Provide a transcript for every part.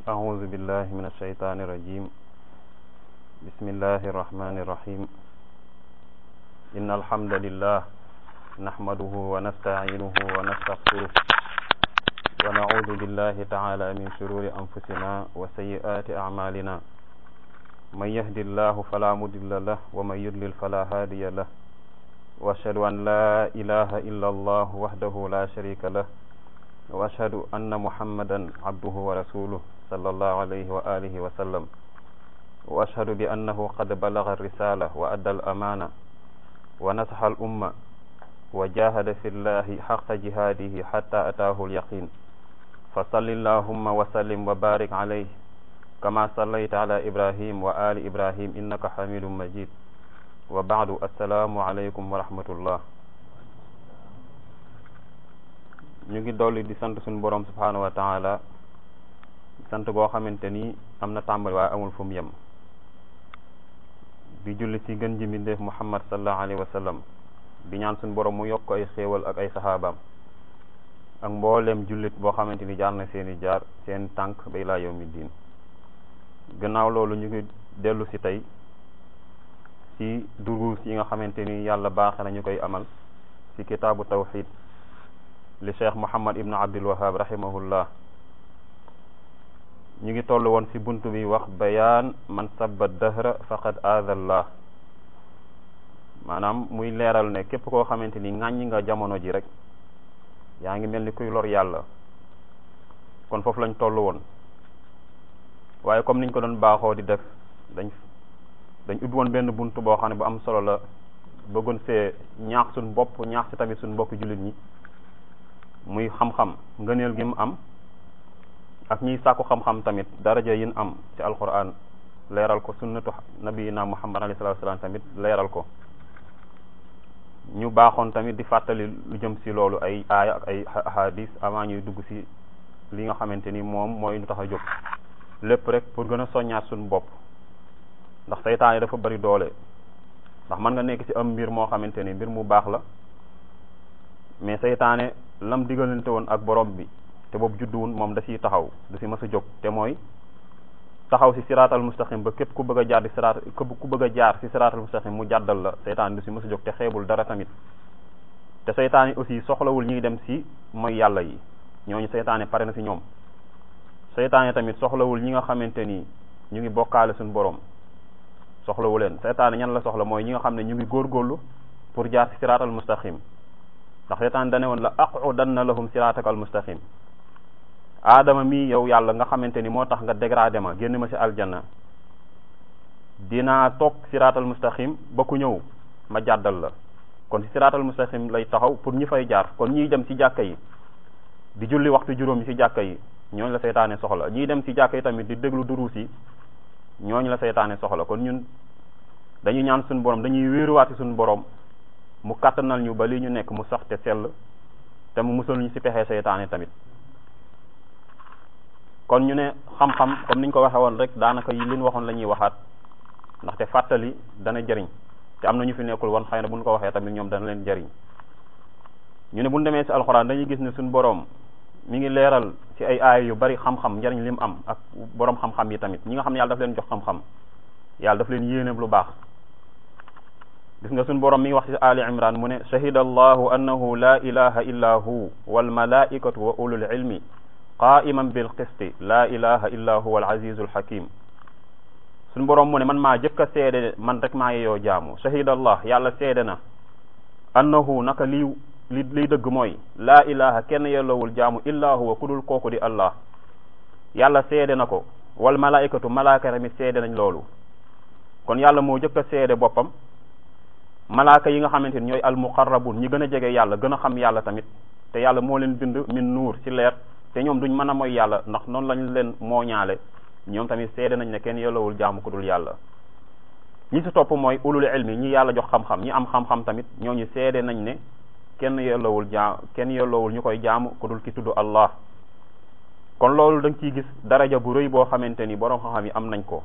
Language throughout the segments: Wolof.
أعوذ بالله من الشيطان الرجيم بسم الله الرحمن الرحيم إن الحمد لله نحمده ونستعينه ونستغفره ونعوذ بالله تعالى من شرور أنفسنا وسيئات أعمالنا من يهد الله فلا مضل له ومن يضلل فلا هادي له وأشهد أن لا إله إلا الله وحده لا شريك له وأشهد أن محمدا عبده ورسوله صلى الله عليه وآله وسلم وأشهد بأنه قد بلغ الرسالة وأدى الأمانة ونصح الأمة وجاهد في الله حق جهاده حتى أتاه اليقين فصل اللهم وسلم وبارك عليه كما صليت على إبراهيم وآل إبراهيم إنك حميد مجيد وبعد السلام عليكم ورحمة الله ñu ngi dolli di sant suñu borom subhanahu wa taala sant goo xamante ni am na tàmbali waaye amul fu mu yem di julli ci gën ji mbindeef muhammad sallallahu alayhi wa sallam di ñaan suñu borom mu yokk ay xéewal ak ay saxaabaam ak mbooleem jullit boo xamante ni jaar na seeni jaar seen tànk bay laa yawmi diin gannaaw loolu ñu ngi dellu si tey ci duruus yi nga xamante ni yàlla baaxe na ñu koy amal ci kitaabu tawxid li cheikh muhammad ibnu abdul wahab rahimahullah ñu ngi toll woon ci bunt bi wax bayaan man sabba dahra faqad aadallah maanaam muy leeral ne képp koo xamante ni ŋàññi nga jamono ji rek yaa ngi mel ni kuy lor yàlla kon foofu lañ toll woon waaye comme niñ ko doon baaxoo di def dañ dañ ubbi woon benn bunt boo xam ne bu am solo la bëggoon see ñaax suñ bopp ñaax si tamit suñ mbokk jullit ñi muy xam-xam ngëneel gi mu am ak ñiy sàkku xam-xam tamit daraja yin am ci alquran leeral ko sunnatu nabiyina muhammad alayhi salatu wasalam tamit leeral ko ñu baaxoon tamit di fàttali lu jëm si loolu ay aaya ak ay hadis avant ñuy dugg si li nga xamante ni moom mooy lu tax a jóg lépp rek pour gën a soññaat suñu bopp ndax seytaane dafa bari doole ndax mën nga nekk ci am mbir moo xamante ni mbir mu baax la mais seytaane lam digalante woon ak borom bi te boobu judduwun moom da ciy taxaw du ci mës a jóg te mooy taxaw ci siraatal mustaqim ba képp ku bëgg a jaar di siraat képp ku bëgg a jaar ci siraatal mustaqim mu jàddal la seytaane du ci mës a jóg te xeebul dara tamit te seytaane aussi soxlawul ñuy dem ci mooy yàlla yi ñooñu seytaane pare na ci ñoom seytaane tamit soxlawul ñi nga xamante ni ñu ngi bokkaale suñu borom soxlawu leen seytaane ñan la soxla mooy ñi nga xam ne ñu ngi góorgóorlu pour jaar ci siraatal mustaqim ndax seytaane dane woon la aqudanna lahum siraataka al mustaqim aadama mii yow yàlla nga xamante ni moo tax nga dégradé ma génn ma ci aljanna dinaa toog siraatal mustaqim ba ku ñëw ma jàddal la kon ci siraatal mustaqim lay taxaw pour ñi fay jaar kon ñiy dem ci jàkka yi di julli waxtu juróom yi ci jàkka yi ñooñu la seytaane soxla ñiy dem ci jàkka yi tamit di déglu duruus yi ñooñu la seytaane soxla kon ñun dañuy ñaan suñu borom dañuy wéeruwaati suñu borom mu kàttanal ñu ba li ñu nekk mu sax te sell te mu musal ñu ci pexe seytaane tamit kon ñu ne xam-xam comme niñ ko waxee woon rek daanaka yi liñ waxoon la ñuy waxaat ndaxte fàttali dana jëriñ te am na ñu fi nekkul woon xëy na buñ ko waxee tamit ñoom dana leen jëriñ ñu ne buñ demee ci alxuraan dañuy gis ne suñu borom mi ngi leeral ci ay aaya yu bari xam-xam njariñ li mu am ak borom xam-xam yi tamit ñi nga xam ne yàlla daf leen jox xam-xam yàlla daf leen yéene lu baax gis nga suñu borom mi ngi wax ci ali imran mu ne shahida allahu annahu la ilaha illa hu wal malaikatu wa ulul ilmi qaiman bil qisti la ilaha illa huwa al azizul hakim suñu borom mu ne man maa jëkk a seede man rek maa yeyoo jaamu shahida allah yàlla seede na annahu naka lii li liy dëgg mooy laa ilaha kenn yellowul jaamu illa huwa ku dul kooku di allah yàlla seede na ko wal malaikatu malaaka tamit seede nañ loolu kon yàlla moo jëkk a seede boppam malaaka yi nga xamante ni ñooy al muqarrabun ñi gën a jege yàlla gën a xam yàlla tamit te yàlla moo leen bind min nuur ci leer te ñoom duñ mën a mooy yàlla ndax noonu lañ leen mooñaale ñoom tamit seede nañ ne kenn yellowul jaamu ku dul yàlla ñi ci topp mooy ulul ilmi ñi yàlla jox xam-xam ñi am xam-xam tamit ñooñu seede nañ ne kenn yellowul jaam kenn yellowul ñu koy jaamu ku dul ki tudd Allah kon loolu da nga ciy gis daraja bu rëy boo xamante ni borom xam-xam yi am nañ ko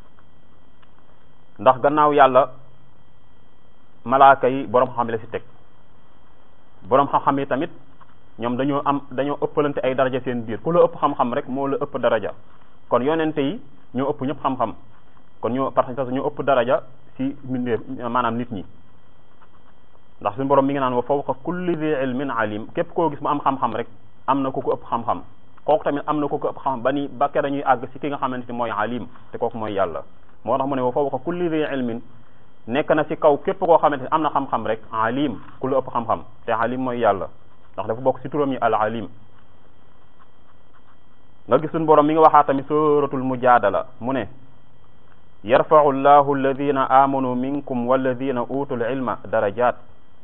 ndax gannaaw yàlla malaaka yi borom xam-xam yi la ci teg borom xam-xam yi tamit ñoom dañoo am dañoo ëppalante ay daraja seen biir ku la ëpp xam-xam rek moo la ëpp daraja kon yonente yi ñoo ëpp ñëpp xam-xam kon ñoo parce que ñoo ëpp daraja ci mbindeef maanaam nit ñi ndax suñu borom mi ngi naan wa fawqa kulli dhi ilmin alim képp koo gis mu am xam-xam rek am na ku ko ëpp xam-xam kooku tamit am na ku ko ëpp xam ba ni ba kera ñuy àgg ci ki nga xamante ni mooy alim te kooku mooy yàlla moo tax mu ne wa fawqa kulli dhi ilmin nekk na ci kaw képp koo xamante ni am na xam-xam rek alim ku la ëpp xam-xam te alim mooy yàlla ndax dafa bokk ci turam yi al alim nga gis suñu borom mi ngi waxaa tamit suratul mujaadala mu ne yarfau llahu alladina amanu minkum walladina utul ilma darajat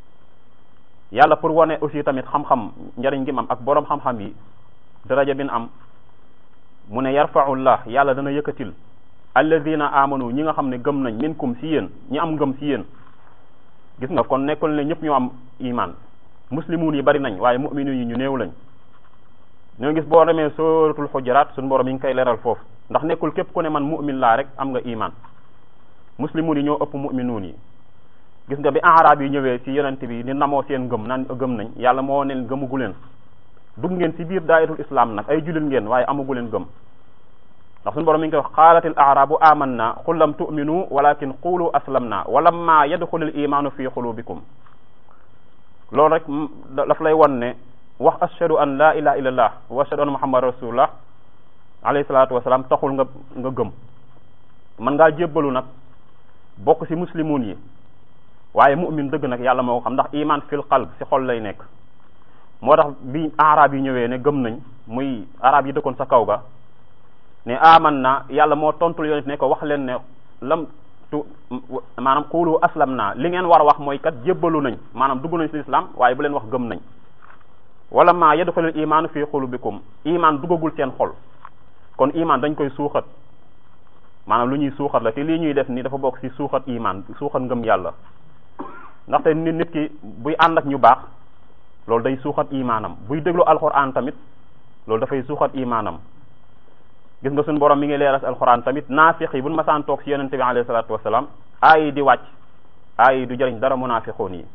yàlla pour wane aussi tamit xam-xam njariñ gi am ak borom xam-xam yi daraja bin am mu ne yarfau llah yàlla dana yëkkatil alladina amanu ñi nga xam ne gëm nañ minkum si yéen ñi am ngëm si yéen gis nga kon nekkul ne ñëpp ñoo am iman muslimuun yi bari nañ waaye mu'minu yi ñu néew lañ ñoo gis boo demee suratul xujuraat suñu borom yi ngi koy leeral foofu ndax nekkul képp ku ne man mu'min laa rek am nga iman muslimuun yi ñoo ëpp mu'minuun yi gis nga bi arab yi ñëwee ci yonent bi ni namoo seen ngëm naan gëm nañ yàlla moo neen gëmugu leen dugg ngeen ci biir daayiratul islam nag ay jullit ngeen waaye amugu leen gëm ndax suñu borom mi ngi koy wax qaalatil arabu amanna qul lam tu'minu walakin qulu aslamna walamma yadxulil imanu fi qulubikum loolu rek daf lay won ne wax ashhadu an la ilaha illallah wa ashhadu anna muhammad rasulullah alayhi salatu wasalaam taxul nga nga gëm man ngaa jébbalu nag bokk ci muslimun yi waaye mu'min dëgg nag yàlla moo ko xam ndax iman fil qalb ci xol lay nekk moo tax bi arab yi ñëwee ne gëm nañ muy arab yi dëkkoon sa kaw ga ne aman na yàlla moo tontul yonent ne ko wax leen ne lam tu maanaam xuulu aslam naa li ngeen war a wax mooy kat jébbalu nañ maanaam dugg nañ ci islam waaye bu leen wax gëm nañ wala ma yadxulul iman fi xulubikum iman duggagul seen xol kon iman dañ koy suuxat maanaam lu ñuy suuxat la te lii ñuy def ni dafa bokk ci suuxat iman suuxat ngëm yàlla ndaxte nit nit ki buy ànd ak ñu baax loolu day suuxat imaanam buy déglu alxuraan tamit loolu dafay suuxat imaanam gis nga suñu borom mi ngi leeral alxuraan tamit naafiq yi buñ masaan toog ci yonente bi alayhi salaatu wasalaam aay yi di wàcc aay yi du jëriñ dara munaafiqoon yi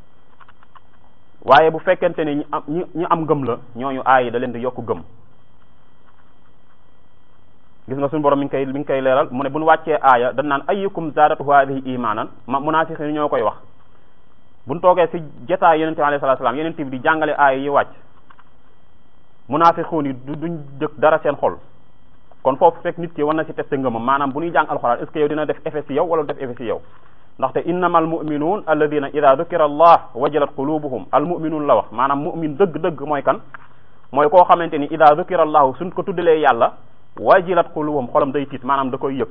waaye bu fekkente ne ñi am ñi ñi am ngëm la ñooñu aay yi da leen di yokk gëm gis nga suñu borom mi ngi koy mi ngi koy leeral mu ne bu ñu wàccee aaya dañ naan ayyukum zaadatu haadihi imaanan ma munaafiq yi ñoo koy wax bu ñu toogee ci jotaay yonente bi alayhi salaatu wasalaam yonente bi di jàngale aaya yi wàcc munaafiqoon yi du duñ jëkk dara seen xol kon foofu fekk nit ki war na ci testé ngëmam maanaam bu ñuy jàng alxuraan est ce que yow dina def effet ci yow wala def effet ci yow ndaxte innama almuminuun alladina ida dukira allah wajalat qulubuhum almuminuun la wax maanaam mumin dëgg-dëgg mooy kan mooy koo xamante ni ida dukira allahu suñ ko tuddalee yàlla wajilat qulubuhum xolam day tiit maanaam da koy yëg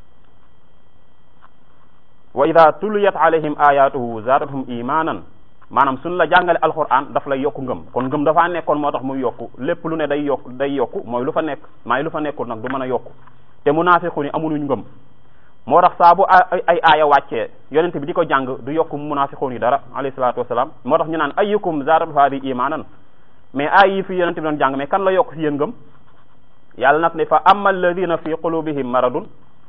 wa ida tuliyat alayhim ayatuhu zaadathum imanan maanaam suñ la jàngale alquran daf lay yokku ngëm kon ngëm dafaa nekkoon moo tax muy yokku lépp lu ne day yokku day yokku mooy lu fa nekk maay lu fa nekkul nag du mën a yokku te munaafiqu ni amunuñ ngëm moo tax saa bu ay aaya wàccee yonente bi di ko jàng du yokku munaafiqu ni dara alayhi salaatu wasalaam moo tax ñu naan ayyukum zaadatu haadi imanan mais aay yi fi yonente bi doon jàng mais kan la yokk si yéen ngëm yàlla nag ne fa amma alladina fi qulubihim maradun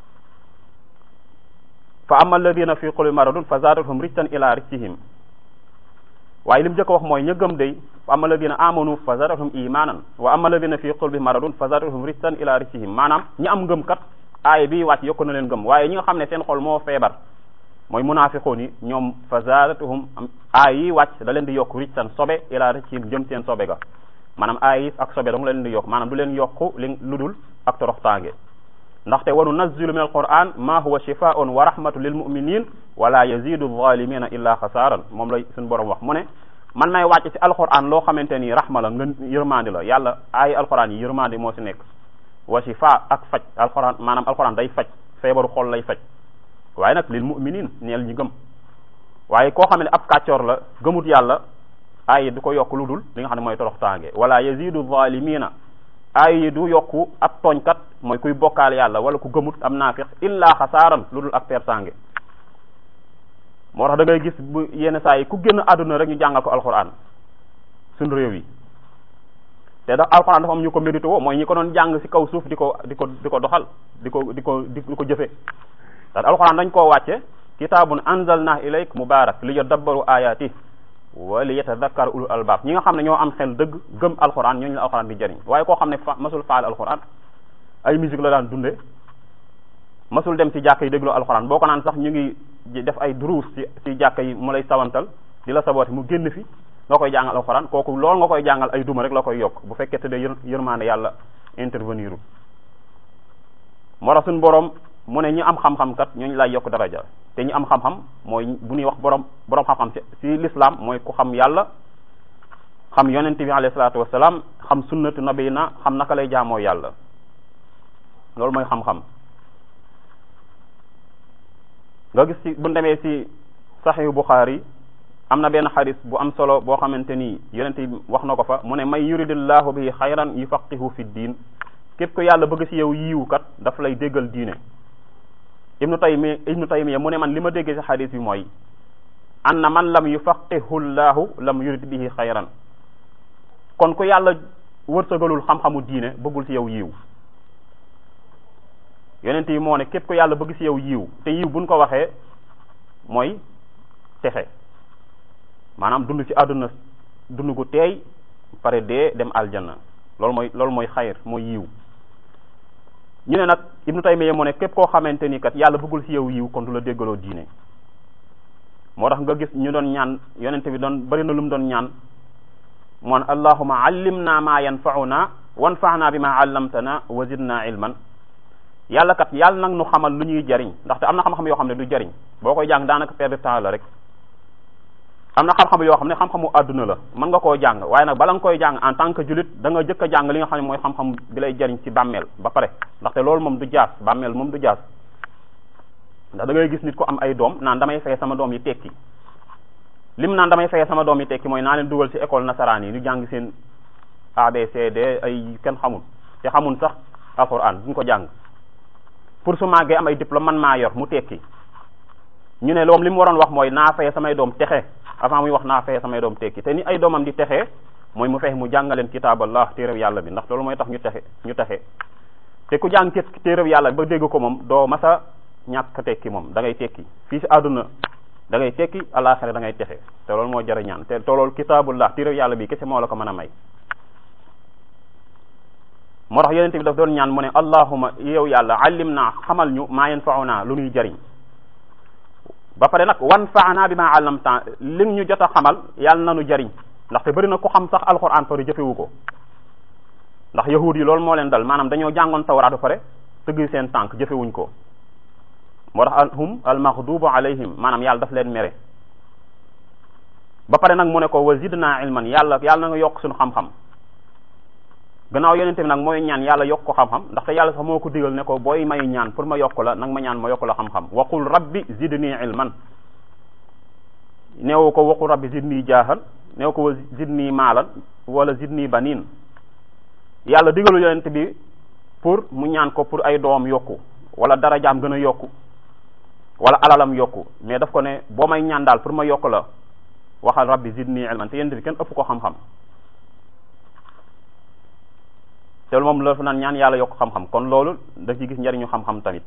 fa amma alladina fi qulubihim maradun fa zaadathum rijsan ila rijsihim waaye li mu njëkk a wax mooy ña gëm day fa amma alladina amanu fa zaadathum imanan wa amma alladina fi qulubihim maradun fa zaadathum rijsan ila rijsihim maanaam ñi am ngëm kat aay bi wàcc yokku na leen gëm waaye ñi nga xam ne seen xol moo feebar mooy munaafiqoon yi ñoom fa zaadatuhum aay yi wàcc da leen di yokk rijsan sobe ila rijsihim jëm seen sobe ga maanaam aay yi ak sobe dong la leen di yokk maanaam du leen yokku li lu dul ak toroxtaange ndaxte wa nunazzilu min alquran ma huwa shifaun wa rahmatu lil muminin wala yazidu zalimina illa xasaaran moom la suñu borom wax mu ne man may wàcc ci alquran loo xamante ni rahma la nga yërmandi la yàlla ay alquran yi yërmandi moo ci nekk wa shifa ak faj alquran maanaam alquran day faj feebaru xol lay faj waaye nag lil muminin neel ñi gëm waaye koo xam ne ab kàccoor la gëmut yàlla ay du ko yokk lu dul li nga xam ne mooy toroxtaange wala yazidu zalimina ay yi du yokku ab tooñkat mooy kuy bokkaal yàlla wala ku gëmut am naafiq illa xasaaran lu dul ak persange moo tax da ngay gis bu yenn saa yi ku génn àdduna rek ñu jàngal ko alquran suñ réew yi te da alquran dafa am ñu ko mérité woo mooy ñi ko doon jàng ci kaw suuf di ko di ko di ko doxal di ko di ko di ko jëfe ndax alquran dañ koo wàcce kitaabun anzalna ilayk mubarak li yadabbaru ayati wa li yatadakkar ulul albab ñi nga xam ne ñoo am xel dëgg gëm alquran ñooñu la alquran di jëriñ waaye koo xam ne fa masul faal alquran ay musique la daan dunde masul dem ci jàkka yi déglu alxuraan boo ko naan sax ñu ngi def ay duruus ci ci jàkka yi mu lay sawantal di la sabooti mu génn fi nga koy jàngal alxuraan kooku loolu nga koy jàngal ay duma rek la koy yokk bu fekkee te de yërmaande yàlla intervenir moo tax suñu borom mu ne ñi am xam-xam kat ñooñu lay yokk daraja te ñi am xam-xam mooy bu ñuy wax borom borom xam-xam ci l'islam mooy ku xam yàlla xam yonent bi alayhi salaatu wasalaam xam sunnatu nabiyina xam naka lay jaamoo yàlla loolu mooy xam-xam nga gis ci bu demee ci saxihu Buxaari am na benn xadis bu am solo boo xamante ni yonent bi wax na ko fa mu ne may yuridillahu bihi xayran yufaqihu fi diin képp ko yàlla bëgg ci yow yiiw kat daf lay déggal diine ibnu taymi ibnu taymiya mu ne man li ma déggee ci xadis bi mooy anna man lam yufaqihu llahu lam yurid bihi xayran kon ku yàlla wërsëgalul xam-xamu diine bëggul ci yow yiiw yonent yi moo ne képp ko yàlla bëgg ci yow yiiw te yiiw buñ ko waxee mooy texe maanaam dund ci àdduna dund gu teey pare dee dem aljanna loolu mooy loolu mooy xayr mooy yiiw ñu ne nag ibnu taymiya moo ne képp koo xamante ni kat yàlla bëggul ci yow yiiw kon du la déggaloo diine moo tax nga gis ñu doon ñaan yonente bi doon bari na lu mu doon ñaan moon allahuma allimna ma yanfauna wanfa'na bima allamtana wa zidna ilman yàlla kat yàlla nag nu xamal lu ñuy jariñ ndaxte am na xam-xam yoo xam ne du jariñ boo koy jàng daanaka perdre temps la rek am na xam-xam yoo xam ne xam-xamu àdduna la mën nga koo jàng waaye nag bala nga koy jàng en tant que julit da nga jëkk a jàng li nga xam ne mooy xam-xam bi lay jariñ ci bàmmeel ba pare ndaxte loolu moom du jaas bàmmeel moom du jaas ndax da ngay gis nit ko am ay doom naan damay fay sama doom yi tekki lim naan damay fay sama doom yi tekki mooy naa leen dugal ci école nasaraan yi ñu jàng seen ABCD ay kenn xamul te xamul sax alxuraan duñ ko jàng pour su màggee am ay diplôme man maa yor mu tekki ñu ne loom li mu waroon wax mooy naa fay samay doom texe avant muy wax naa fay samay doom tekki te ni ay doomam di texe mooy mu fexe mu jàngaleen kitaaballah téeréb yàlla bi ndax loolu mooy tax ñu texe ñu texe te ku jàng téeréb yàlla ba dégg ko moom doo masa ñàkk tekki moom da ngay tekki fii si àdduna da ngay tekki alaxira da ngay texe te loolu moo jar a ñaan te te loolu kitaabullah téeréb yàlla bi kese moo la ko mën a may moo tax yonente bi daf doon ñaan mu ne allahuma yow yàlla allim naa xamal ñu maa yanfauna lu ñuy jariñ ba pare nag wan faana bi ma allamta lim ñu jot a xamal yàlla na nu jariñ ndaxte bëri na ku xam sax alquran pare jëfewu ko ndax yahud yi loolu moo leen dal maanaam dañoo jàngoon tawraat ba pare tëgg seen tànk jëfewuñ ko moo tax hum al maghdubu alayhim maanaam yàlla daf leen mere ba pare nag mu ne ko wa zidna ilman yàlla yàlla na nga yokk suñu xam-xam gannaaw yonente bi nag mooy ñaan yàlla yokk ko xam-xam ndaxte yàlla sax moo ko digal ne ko booy may ñaan pour ma yokk la nag ma ñaan ma yokk la xam-xam waqul rabbi zidni ilman neewu ko waqul rabbi zidni jaahan neew ko zidni maalan wala zidni banin yàlla digalu yonente bi pour mu ñaan ko pour ay doom yokku wala darajaam gën a yokku wala alalam yokku mais daf ko ne boo may ñaan daal pour ma yokk la waxal rabbi zidni ilman te yonente bi kenn ëpp ko xam-xam te moom la fa naan ñaan yàlla yokk xam-xam kon loolu da ci gis njariñu xam-xam tamit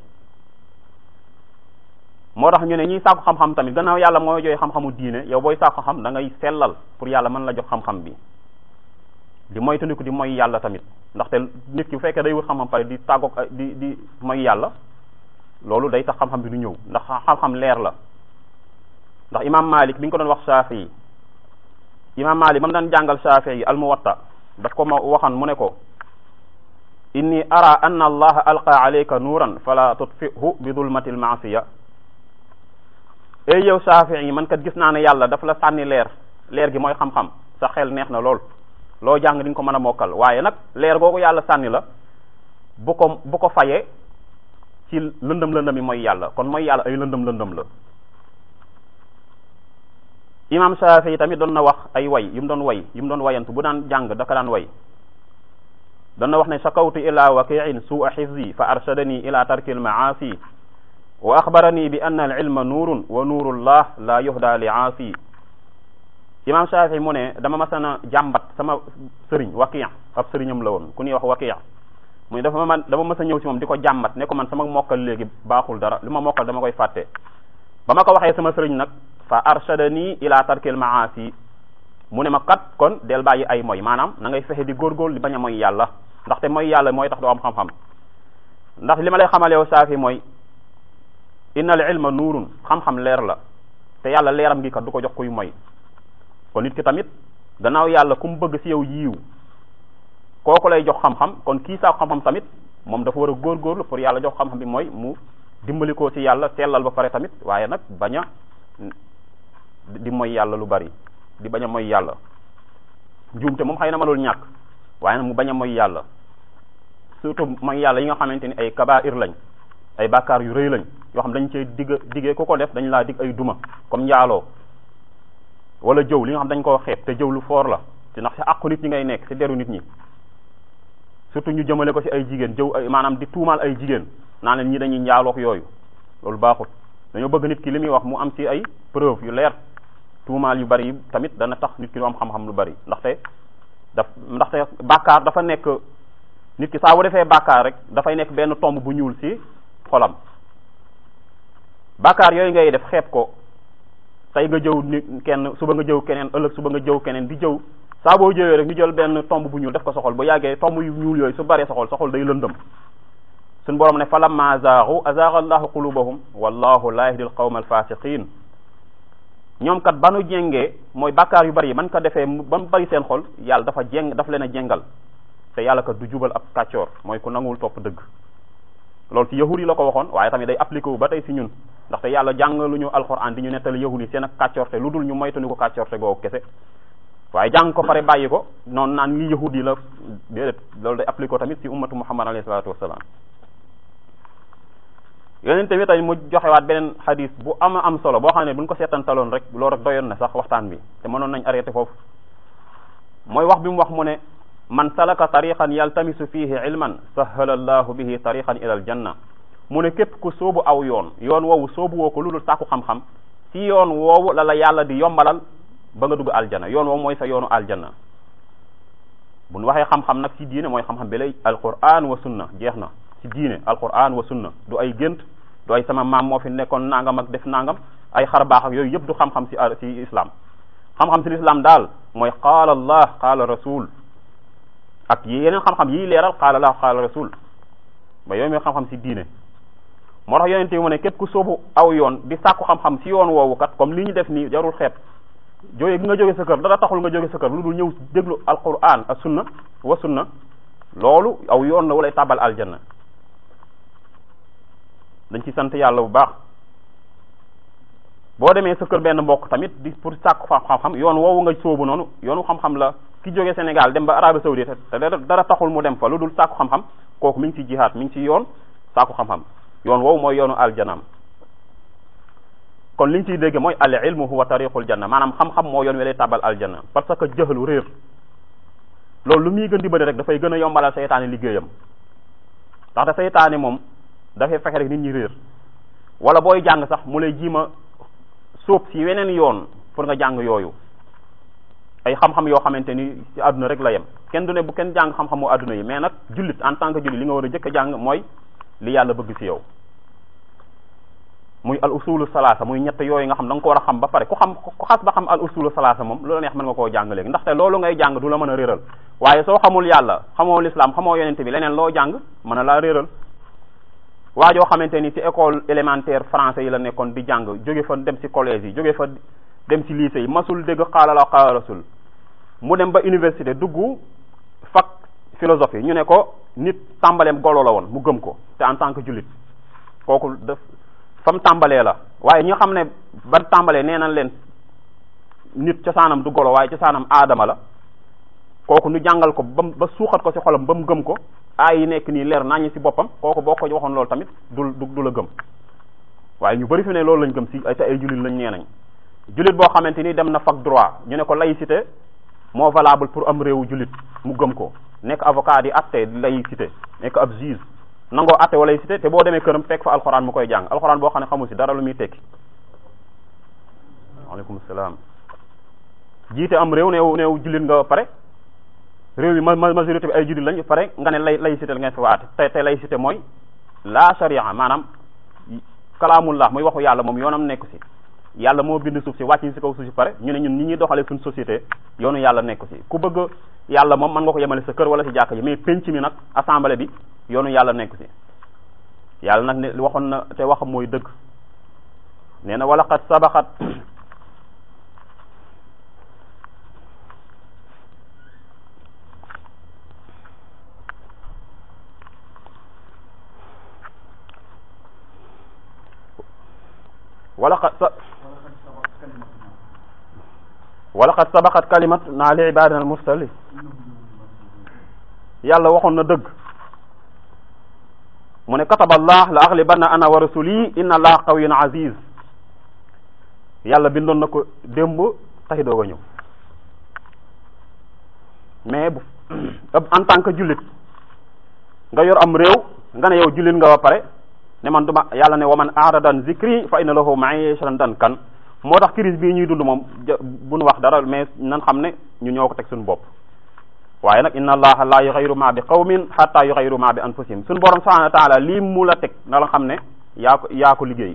moo tax ñu ne ñiy sàkku xam-xam tamit gannaaw yàlla mooy joxe xam-xamu diine yow booy sàkku xam da ngay sellal pour yàlla mën la jox xam-xam bi di moytandiku di moy yàlla tamit ndaxte nit ki bu fekkee day wut xam-xam pare di tàggoog di di moy yàlla loolu day tax xam-xam bi du ñëw ndax xam-xam leer la ndax imam Malik bi ñu ko doon wax Shafi yi imam Malik ba mu daan jàngal Shafi yi al Muwatta daf ko ma waxan mu ne ko inni ara anna allaha alqa alayka nuuran fala tutfihu bi dulmati almaasiya ey yow Shaafi'i yi man kat gis naa ne yàlla dafa la sànni leer leer gi mooy xam-xam sa xel neex na lool loo jàng di nga ko mën a mokkal waaye nag leer googu yàlla sànni la bu ko bu ko fayee ci lëndëm lëndëm yi mooy yàlla kon mooy yàlla ay lëndëm lëndëm la imam Shaafi'i yi tamit doon na wax ay way yu mu doon way yu mu doon wayantu bu daan jàng daka daan way doon na wax ne shakawtu ila wakiin su'a xifzi fa arshadani ila tarki almaasi wa axbarani bi anna alilma nuurun wa nuurullah la yuhda li aasi imam Shaafi mu ne dama masana jàmbat sama sëriñ waki ab sëriñam la woon ku ñuy wax waki muy dafa ma dama mas a ñëw ci moom di ko jàmbat ne ko man sama mokkal léegi baaxul dara li ma mokkal dama koy fàtte ba ma ko waxee sama sëriñ nag fa arshadani ila tarki almaasi mu ne ma kat kon del bàyyi ay moy maanaam na ngay fexe di góorgóorlu di bañ a moy yàlla ndaxte mooy yàlla mooy tax doo am xam-xam ndax li ma lay xamal yow saafi mooy innal ilma nuurun xam-xam leer la te yàlla leeram gi kat du ko jox kuy moy kon nit ki tamit gannaaw yàlla ku mu bëgg ci yow yiiw kooku lay jox xam-xam kon kii saako xam-xam tamit moom dafa war a góorgóorlu pour yàlla jox xam-xam bi mooy mu dimbali ko ci yàlla sellal ba pare tamit waaye nag bañ a di moy yàlla lu bari di bañ a moy yàlla njuumte moom xëy na mënul ñàkk waaye nag mu bañ a moy yàlla surtout mooy yàlla yi nga xamante ni ay kabair lañ ay bàkkaar yu rëy lañ yoo xam dañ cee digg diggee ku ko def dañ laa dig ay duma comme njaaloo wala jëw li nga xam dañ koo xeeb te jëw lu foor la te ndax ci àqu nit ñi ngay nekk ci deru nit ñi surtout ñu jëmale ko ci ay jigéen jëw ay maanaam di tuumaal ay jigéen naa leen ñi dañuy njaalook yooyu loolu baaxut dañoo bëgg nit ki li muy wax mu am ci ay preuve yu leer tuumaal yu bari yi tamit dana tax nit ki du am xam-xam lu bari ndaxte daf ndaxte bàkkaar dafa nekk nit ki saa bu defee bàkkaar rek dafay nekk benn tomb bu ñuul ci xolam bàkkaar yooyu ngay def xeeb ko tey nga jëw nit kenn suba nga jëw keneen ëllëg suba nga jëw keneen di jëw saa boo jëwee rek ñu jël benn tomb bu ñuul def ko soxol bu yàggee tomb yu ñuul yooyu su baree soxol soxol day lëndëm suñ borom ne falamma zaaxu azaaxa allahu qulubahum wallahu la yahdi al qawma al fasiqin ñoom kat banu jengee mooy bàkkaar yu bari yi man ko defee ba mu bari seen xol yàlla dafa jeng dafa leen a jengal te yàlla kat du jubal ab kàccoor mooy ku nanguwul topp dëgg loolu ci yahud yi la ko waxoon waaye tamit day appliqué wu ba tey si ñun ndaxte yàlla jàngalu ñu alxuraan di ñu nettali yahud yi seen ak kàccoorte lu dul ñu moytu ko kàccoorte googu kese waaye jàng ko pare bàyyi ko noonu naan ngi yahud yi la déedéet loolu day appliqué ko tamit si ummatu muhammad alayhi salaatu wasalaam yeneen tamit tamit mu joxewaat beneen xadis bu ama am solo boo xam ne bu ñu ko seetantaloon rek loolu rek doyoon na sax waxtaan bi te mënoon nañ arrêté foofu mooy wax bi mu wax mu ne man salaka tariqan yaltamisu fihi ilman sahala allahu bihi tariqan ila al janna mu ne képp ku soobu aw yoon yoon woowu soobu woo ko lu dul sàkku xam-xam ci yoon woowu la la yàlla di yombalal ba nga dugg aljana yoon woowu mooy sa yoonu aljana bu ñu waxee xam-xam nag ci diine mooy xam-xam bi lay alquran wa sunna jeex na ci diine alquran wa sunna du ay gént du ay sama maam moo fi nekkoon nangam ak def nangam ay xar baax ak yooyu yëpp du xam-xam ci ci islam xam-xam ci islam daal mooy qaala allah qaala rasul ak yeneen xam-xam yi leeral qaala allah qaala rasul ba yooyu mooy xam-xam ci diine moo tax yonente bi mu ne képp ku soobu aw yoon di sàkku xam-xam ci yoon woowu kat comme li ñu def nii jarul xeeb jóge gi nga jóge sa kër dara taxul nga jóge sa kër lu dul ñëw déglu alquran ak sunna wa sunna loolu aw yoon la walay tàbbal aljanna dañ ci sant yàlla bu baax boo demee sa kër benn mbokk tamit di pour sàkku xam-xam yoon woowu nga sóobu noonu yoonu xam-xam la ki jóge Sénégal dem ba Arabie Saoudite te dara taxul mu dem fa lu dul sàkku xam-xam kooku mi ngi ci jihaad mi ngi ci yoon sàkku xam-xam yoon woowu mooy yoonu aljanaam kon liñ ciy dégg mooy al ilmu huwa tariqul janna maanaam xam-xam moo yoon wi lay tàbbal aljanna parce que jëxlu réer loolu lu muy gën di bëri rek dafay gën a yombalal seytaane liggéeyam ndaxte seytaane moom dafay fexe rek nit ñi réer wala booy jàng sax mu lay jiima sóob si weneen yoon pour nga jàng yooyu ay xam-xam yoo xamante ni ci àdduna rek la yem kenn du ne bu kenn jàng xam-xamu àdduna yi mais nag jullit en tant que jullit li nga war a jëkk a jàng mooy li yàlla bëgg ci yow muy al usulu salaasa muy ñett yooyu nga xam da nga ko war a xam ba pare ku xam ku xas ba xam al usulu salaasa moom lu la neex mën nga koo jàng léegi ndaxte loolu ngay jàng du la mën a réeral waaye soo xamul yàlla xamoo l'islam xamoo yonente bi leneen loo jàng mën a laa réeral waa joo xamante ni ci école élémentaire français yi la nekkoon di jàng jóge fa dem ci collège yi jóge fa dem ci lycée yi masul dégg xaala la xaala rasul mu dem ba université dugg fac philosophie ñu ne ko nit tàmbaleem golo la woon mu gëm ko te en tant que jullit kooku def fa mu tàmbalee la waaye ñi nga xam ne ban tàmbalee nee nañ leen nit cosaanam du golo waaye cosaanam aadama la kooku ñu jàngal ko ba ba suuxat ko ci xolam ba mu gëm ko aay yi nekk nii leer nañu ci boppam kooku boo ko waxoon loolu tamit du du du la gëm waaye ñu bari fi ne loolu lañ gëm ci ay te ay jullit lañ nee nañ jullit boo xamante ni dem na fac droit ñu ne ko laïcité moo valable pour am réewu jullit mu gëm ko nekk avocat di atte laïcité nekk ab juge nangoo atte wa laïcité te boo demee këram fekk fa alxuraan mu koy jàng alxuraan boo xam ne xamul ci dara lu muy tekki waaleykum salaam jiite am réew neew neew jullit nga pare réew yi ma majorité bi ay jullit lañ pare nga ne lay laïcité la ngeen fi waate te te laïcité mooy la sharia maanaam kalaamullah muy waxu yàlla moom yoonam nekku ci yàlla moo bind suuf si wàcc ñu ci kaw suuf si pare ñu ne ñun ñi ñuy doxalee suñ société yoonu yàlla nekku ci ku bëgg yàlla moom mën nga ko yemale sa kër wala ci jàkka ji mais penc mi nag assemblée bi yoonu yàlla nekku ci yàlla nag ne waxoon na te waxam mooy dëgg nee na wala qad sabaxat wala qad sa wala qad sabaxat kalimat naa li ibadina al mursali yàlla waxoon na dëgg mu ne kataba allah la aghlibanna ana wa rasuli inna allah qawiyyun aziz yàlla bindoon na ko démb tey doog a ñëw mais bu en tant que jullit nga yor am réew nga ne yow jullit nga ba pare ne man duma yàlla ne wa man aaradan zikri fa inna lahu ma'ishatan dankan moo tax crise bii ñuy dund moom bu nu wax dara mais nan xam ne ñu ñoo ko teg suñu bopp waaye nag inna allaha la yughayyiru ma bi qawmin hatta yughayyiru ma bi anfusihim suñu borom subhanahu wa ta'ala lii mu la teg na la xam ne yaa ko yaa ko liggéey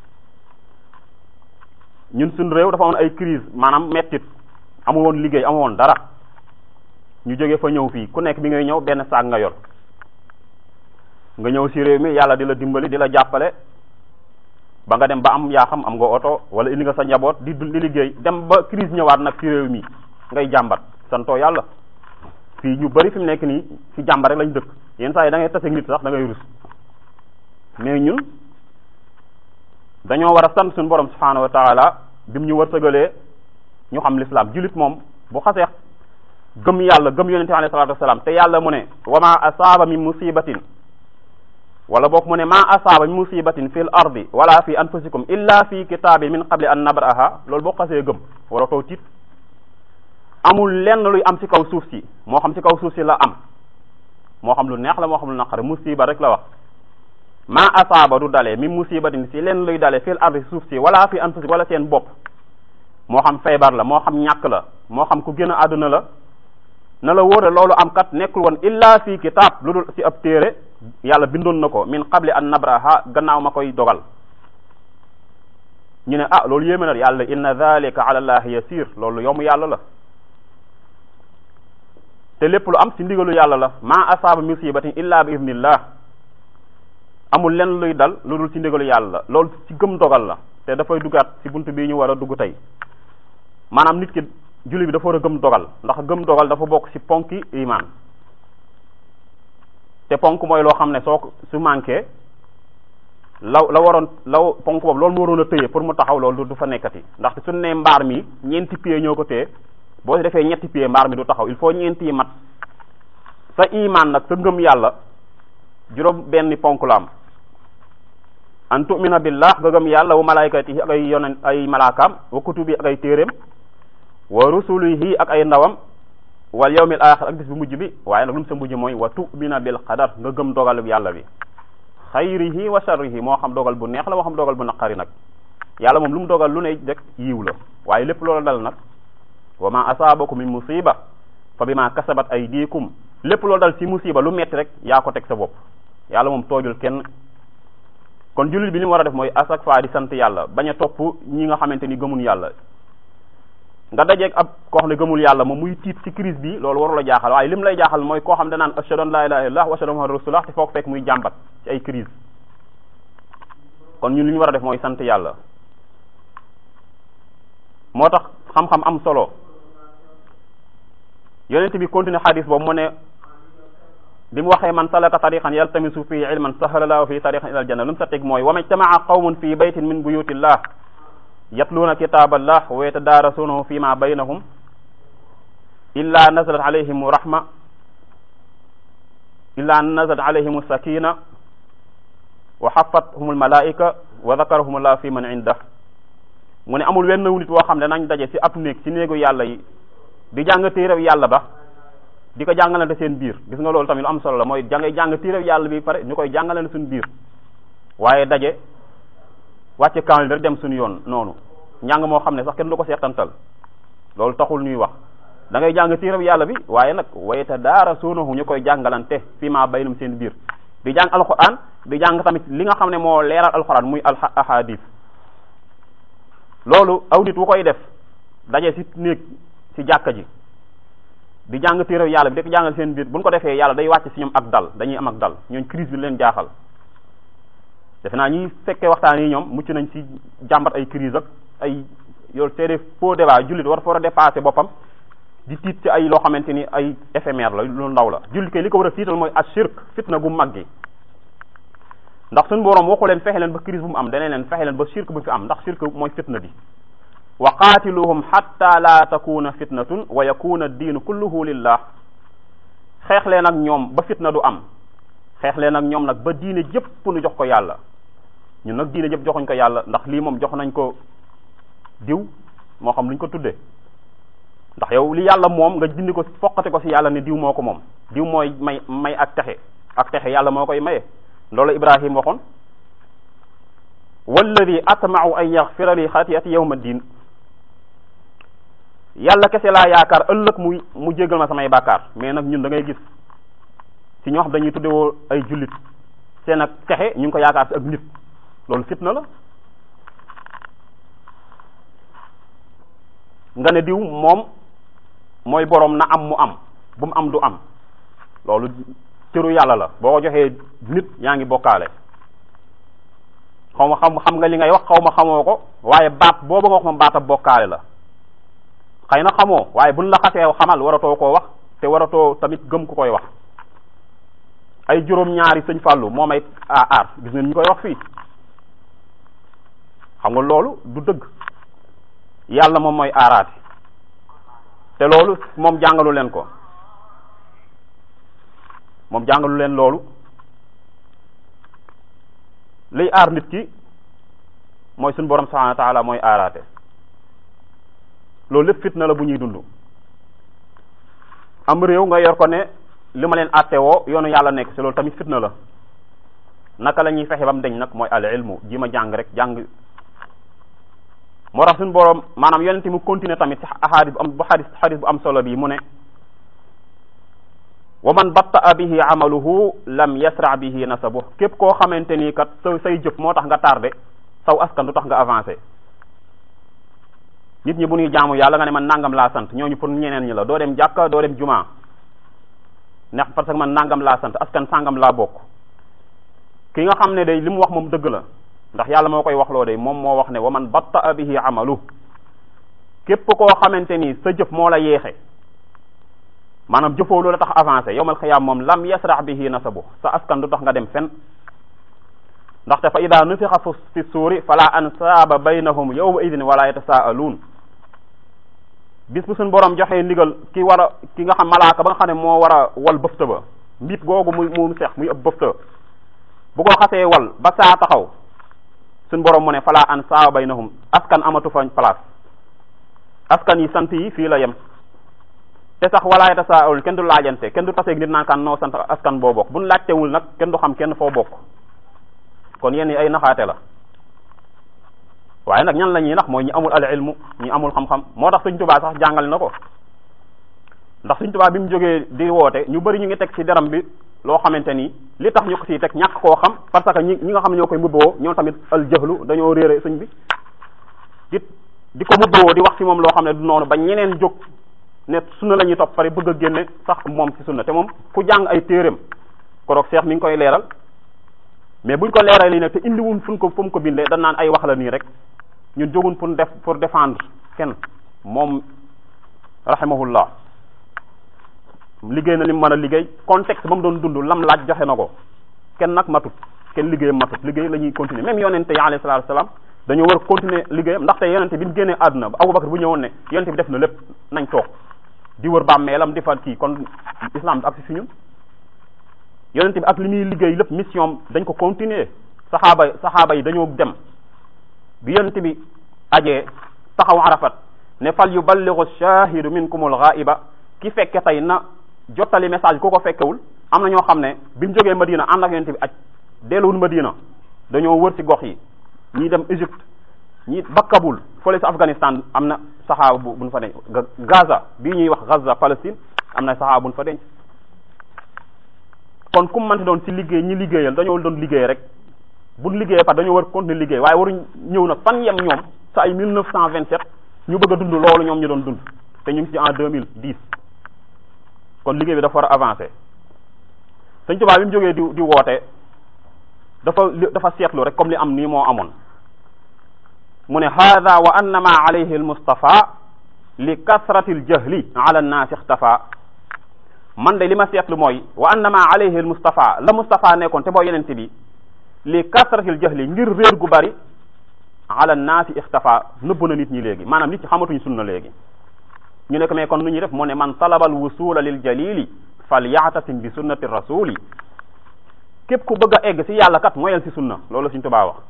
ñun suñu réew dafa amoon ay crise maanaam mettit amu woon liggéey amu woon dara ñu jóge fa ñëw fii ku nekk bi ngay ñëw benn saag nga yor nga ñëw si réew mi yàlla di la dimbali di la jàppale ba nga dem ba am yaa xam am nga oto wala indi nga sa njaboot di di liggéey dem ba crise ñëwaat nag ci réew mi ngay jàmbat santoo yàlla fii ñu bari fi mu nekk nii ci jàmbat rek lañ dëkk yenn saa yi da ngay tase nit sax da ngay rus mais ñun dañoo war a sant suñu borom subhanahu wa taala bi mu ñu wërsëgalee ñu xam l'islam jullit moom bu xasee gëm yàlla gëm yonente alayhi salatu wasalaam te yàlla mu ne wa ma asaaba min musibatin wala boog mu ne ma asaaba min musibatin fil ardi wala fi anfusikum illa fi kitaabin min qabli an nabraha loolu boo xasee gëm wara too tiit amul lenn luy am ci kaw suuf si moo xam ci kaw suuf si la am moo xam lu neex la moo xam lu naqare musiba rek la wax ma asaaba du dale min musibatin si lenn luy dale fil ardi suuf si wala fi anfusikum wala seen bopp moo xam feebar la moo xam ñàkk la moo xam ku gën a àdduna la na la wóor loolu am kat nekkul woon illa fi kitaab lu dul ci ab téere yàlla bindoon na ko min qabli an nabraha gannaaw ma koy dogal ñu ne ah loolu yéeme na yàlla inna dhalika ala allahi yasir loolu yomb yàlla la te lépp lu am ci ndigalu yàlla la ma asaaba musibatin illa bi idnillah amul lenn luy dal lu dul ci ndigalu yàlla la loolu ci gëm dogal la te dafay duggaat ci buntu bii ñu war a dugg tey maanaam nit ki julli bi dafa war a gëm dogal ndax gëm dogal dafa bokk ci ponki iman te ponk mooy loo xam ne soo ko su manqué law la waroon law ponk boobu loolu mu waroon a tëye pour mu taxaw loolu du fa nekkati ndaxte suñu ne mbaar mi ñeenti pieds ñoo ko téye boo defee ñetti pieds mbaar mi du taxaw il faut ñeenti yi mat sa iman nag sa ngëm yàlla juróom benn ponk la am an tu'mina billah nga gëm yàlla wa malaykatihi ak ay yonen ay malaakaam wa kutubi ak ay téeréem wa rusulihi ak ay ndawam wal yawmil axir ak bis bu mujj bi waaye nag lu mu sa mujj mooy wa tu'mina bil qadar nga gëm dogal yàlla bi xayrihi wa sharrihi moo xam dogal bu neex la moo xam dogal bu naqari nag yàlla moom lu mu dogal lu ne rek yiw la waaye lépp loolu dal nag wa ma asaabakum min musiba fa bima kasabat aydikum lépp loolu dal ci musiba lu metti rek yaa ko teg sa bopp yàlla moom toojul kenn kon jullit bi li mu war a def mooy à chaque fois di sant yàlla bañ a topp ñi nga xamante ni gëmun yàlla nga dajeeg ab koo xam ne gëmul yàlla moom muy tiit ci crise bi loolu warul a jaaxal waaye lim lay jaaxal mooy koo xam ne danaan ashhadu an la ilaha illallah wa ashhadu anna muhammadan rasulullah te foog fekk muy jàmbat ci ay crise kon ñun li ñu war a def mooy sant yàlla moo tax xam-xam am solo yonent bi continue xadis boobu mu ne bi mu waxee man salaka tariqan yaltamisu fii ilman sahala lahu fii tariqan ila aljanna lu mu sa teg mooy wa majtama'a qawmun fi baytin min buyutillah yatluuna kitaaballah wa yatadaarasuunahu fi ma baynahum illa nazalat alayhim rahma illa nazalat alayhim sakina wa xafathum almalaika wa dakarahum allah fi man indah mu ne amul wenn nit woo xam ne nañ daje ci ab néeg ci néegu yàlla yi di jàng téerew yàlla ba di ko jàngalante seen biir gis nga loolu tamit lu am solo la mooy jàngay jàng téerew yàlla bi pare ñu koy jàngalante suñu biir waaye daje wàcce kaamil bi rek dem suñu yoon noonu njàng moo xam ne sax kenn du ko seetantal loolu taxul ñuy wax da ngay jàng téereb yàlla bi waaye nag wayta daara suunahu ñu koy jàngalante fi ma baynum seen biir di jàng alquran di jàng tamit li nga xam ne moo leeral alquran muy al ahadis loolu aw nit wu koy def daje ci néeg ci jàkka ji di jàng téereb yàlla bi di ko jàngal seen biir buñ ko defee yàlla day wàcc ci ñoom ak dal dañuy am ak dal ñooñ crise bi leen jaaxal defe naa ñuy fekkee waxtaan yi ñoom mucc nañ ci jàmbat ay crise ak ay yoolu c'est des faux débat jullit war fa war a dépasser boppam di tiit ci ay loo xamante ni ay éphémère la lu ndaw la jullit kay li ko war a tiital mooy ashirk fitna gu mag gi ndax suñu boroom waxu leen fexe leen ba crise bu mu am dane leen fexe leen ba shirk bu fi am ndax shirk mooy fitna bi wa qaatiluhum hatta la takuna fitnatun wa yakuna ad-diinu kulluhu lillah xeex leen ak ñoom ba fitna du am xeex leen ak ñoom nag ba diine jëpp nu jox ko yàlla ñun nag diine jëpp joxuñ ko yàlla ndax lii moom jox nañ ko diw moo xam luñ ko tuddee ndax yow li yàlla moom nga dindi ko foqate ko ci yàlla ne diw moo ko moom diw mooy may may ak texe ak texe yàlla moo koy maye loolu ibrahim waxoon walladi atma'u an yaghfira li xatiyati yawma din yàlla kese laa yaakaar ëllëg muy mu jéggal ma samay bàkkaar mais nag ñun da ngay gis ci ñoo xam dañuy tuddewoo ay jullit seen ak texe ñu ngi ko yaakaar ci ak nit loolu fitna la nga ne diw moom mooy boroom na am mu am bu mu am du am loolu cëru yàlla la boo ko joxee nit yaa ngi bokkaale xaw ma xam xam nga li ngay wax xaw ma xamoo ko waaye baat boobu nga wax moom baata bokkaale la xëy na xamoo waaye buñ la xasee xamal waratoo koo wax te waratoo tamit gëm ku koy wax ay juróom-ñaari sëñ Fallou moom ay aar gis ngeen ñu koy wax fii xam nga loolu du dëgg yàlla moom mooy aaraati te loolu moom jàngalu leen ko moom jàngalu leen loolu liy aar nit ki mooy suñu borom subhanahu wa taala mooy aaraate loolu lépp fitna la bu ñuy dund am réew nga yor ko ne li ma leen àtte woo yoonu yàlla nekk ci loolu tamit fitna la naka la ñuy fexe ba mu deñ nag mooy al ilmu ji ma jàng rek jàng moo tax suñu borom maanaam yonente mu continuer tamit ci ahadis bu am bu xadis xadis bu am solo bi mu ne wa man batta'a bihi amaluhu lam yasra bihi nasabu képp koo xamante nii kat sa say jëf moo tax nga tardé saw askan du tax nga avancé nit ñi bu ñuy jaamu yàlla nga ne man nangam laa sant ñooñu pour ñeneen ñi la doo dem jàkka doo dem juma ndax parce que man nangam laa sant askan sangam laa bokk ki nga xam ne day li mu wax moom dëgg la ndax yàlla moo koy wax loo de moom moo wax ne wa man batta'a bihi amalu képp koo xamante ni sa jëf moo la yeexe maanaam jëfoo lu la tax avancé yowmal xiyaam moom lam yasrax bihi nasabu sa askan du tax nga dem fen ndaxte fa ida nufixa fi suuri fala ansaaba baynahum yawma idin wala yatasaaluun bis bu suñ borom joxee ndigal ki war a ki nga xam malaaka ba nga xam ne moo war a wal bëfta ba mbit googu muy mu seex muy ëpp bëfta bu ko xasee wal ba saa taxaw suñ borom mu ne fala ansaaba baynahum askan amatu fa place askan yi sant yi fii la yem te sax walaay tasaawul kenn du laajante kenn du taseeg nit naan kan noo sant askan boo bokk buñ laajtewul nag kenn du xam kenn foo bokk kon yenn yi ay naxaate la waaye nag ñan la ñuy nax mooy ñi amul al ilmu ñi amul xam-xam moo tax Sëñ Tuubaa sax jàngale na ko ndax Sëñ Tuubaa bi mu jógee di woote ñu bëri ñu ngi teg ci deram bi loo xamante ni li tax ñu ko siy teg ñàkk koo xam parce que ñi ñi nga xam ñoo koy mubboo ñoom tamit al jëxlu dañoo réere sëñ bi di di ko mubboo di wax ci moom loo xam ne du noonu ba ñeneen jóg ne sunna la ñuy topp pare bëgg a génne sax moom ci sunna te moom ku jàng ay téeréem koroog Cheikh mi ngi koy leeral mais buñ ko leeral lii nag te indiwun fu ko fu mu ko bindee dañ naan ay wax la nii rek ñun jógun pour def pour défendre kenn moom rahimahullah liggéey na li mu mën a liggéey contexte ba mu doon dund lam laaj joxe na ko kenn nag matut kenn liggéeyam matut liggéey la ñuy continuer même yonente yi alayhi salaatu salaam dañoo war a continuer liggéeyam ndaxte yonente bi ñu génnee àdduna ba Abubakar bu ñëwoon ne yonente bi def na lépp nañ toog di wër bàmmeelam di fa kii kon islam ak si fi ñun yonente bi ak li muy liggéey lépp mission dañ ko continuer saxaaba saxaaba yi dañoo dem bi yonente bi ajee taxaw arafat ne fal yuballighu shahidu minkumul ghaiba ki fekke tey na jottali message ku ko fekkewul am na ñoo xam ne bi mu jógee Madina ànd ak yonente bi aj delluwul Madina dañoo wër ci gox yi ñii dem Égypte ñi ba Kaboul fële si Afghanistan am na saxaaba bu buñ fa denc Gaza bii ñuy wax Gaza Palestine am na saxaaba buñ fa denc kon kum manti doon ci liggéey ñi liggéeyal dañoo doon liggéey rek buñ liggéeyee par dañoo war continuer liggéey waaye waruñ ñëw nag fan yem ñoom sa ay 1927 ñu bëgg a dund loolu ñoom ñu doon dund te ñu ngi ci en 2010 kon liggéey bi dafa war a avancer Sëñ Tuubaa bi mu jógee di di woote dafa dafa seetlu rek comme li am nii moo amoon mu ne hada wa annama alayhi almustafa li kasrati aljahli ala annaasi ixtafa man de li ma seetlu mooy wa annama alayhi almustafa la mustafa nekkoon te mooy yenente bi li kasrati aljahli ngir réer gu bari ala annaasi ixtafa nëbb na nit ñi léegi maanaam nit ñi xamatuñ sunna léegi ñu ne ko mais kon nu ñuy def mu ne man talaba alwusula lil jalili fal yaxtasim bi sunnati rasuli képp ku bëgg a egg si yàlla kat moyal si sunna loolu Sëriñ Tuubaa wax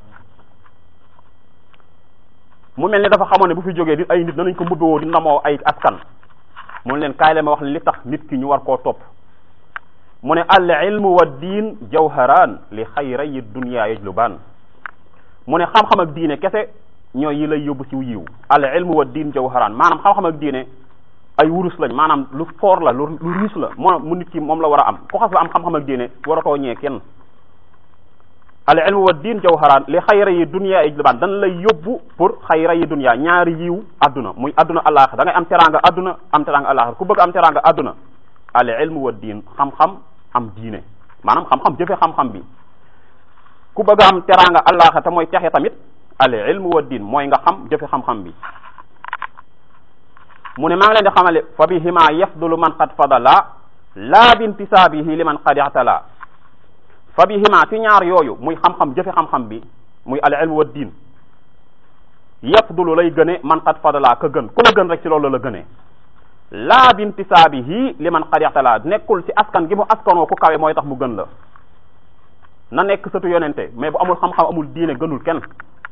mu mel ni dafa xamoon ne bu fi jógee di ay nit danañ ko mbubbewoo di ndamoo ay askan mu ne leen kaay leen ma wax li tax nit ki ñu war koo topp mu ne al ilmu wa diin jawharan li xayrayi dunya yajluban mu ne xam-xam ak diine kese ñooy yi lay yóbbu si yiw al ilmu wa diin jawharan maanaam xam-xam ak diine ay wurus lañ maanaam lu foor la lu lu riis la moo mu nit ki moom la war a am ku xas la am xam-xam ak diine waratoo ñee kenn al ilmu wa diin jawharaan li xayra yi dunya ijlibaan dan lay yóbbu pour xayra yi dunya ñaari yiw adduna muy adduna alaxir da ngay am teranga adduna am teranga alaxir ku bëgg am teranga adduna al ilmu wa diin xam-xam am diine maanaam xam-xam jëfe xam-xam bi ku bëgg am teranga alaxir te mooy texe tamit al ilmu wa diin mooy nga xam jëfe xam-xam bi mu ne maa ngi leen di xamale fa bihima yafdulu man qad fadala laa bintisaabihi liman qad i'tala fa bihima ci ñaar yooyu muy xam-xam jëfe xam-xam bi muy al ilmu wa diin yafdulu lay gëne man qad fadala ka gën ku la gën rek ci loolu la gënee laa bintisaabihi liman qad i'tala nekkul ci askan gi mu askanoo ku kawe mooy tax mu gën la na nekk sëtu yonente mais bu amul xam-xam amul diine gënul kenn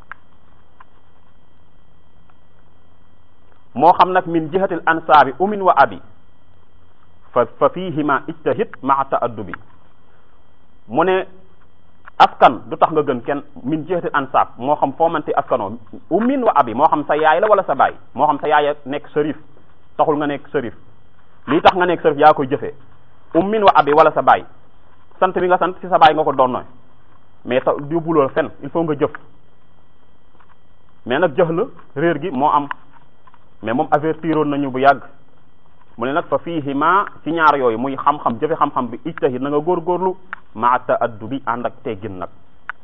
moo xam nag min jihatil ansaabi umin wa abi fa fa fihima ijtahid maa taaddubi mu ne askan du tax nga gën kenn min jihatil ansaab moo xam foo manti askanoo umin wa abi moo xam sa yaay la wala sa baay moo xam sa yaay nekk sërif taxul nga nekk sërif lii tax nga nekk sërif yaa koy jëfee umin wa abi wala sa baay sant bi nga sant ci sa baay nga ko doon mais ta yóbbuloo fen il faut nga jëf mais nag jëx la réer gi moo am mais moom avertiroon nañu bu yàgg mu ne nag fa fiihima ci ñaar yooyu muy xam-xam jëfe xam-xam bi ijtahid na nga góorgóorlu maa ta'addubi ànd ak teggin nag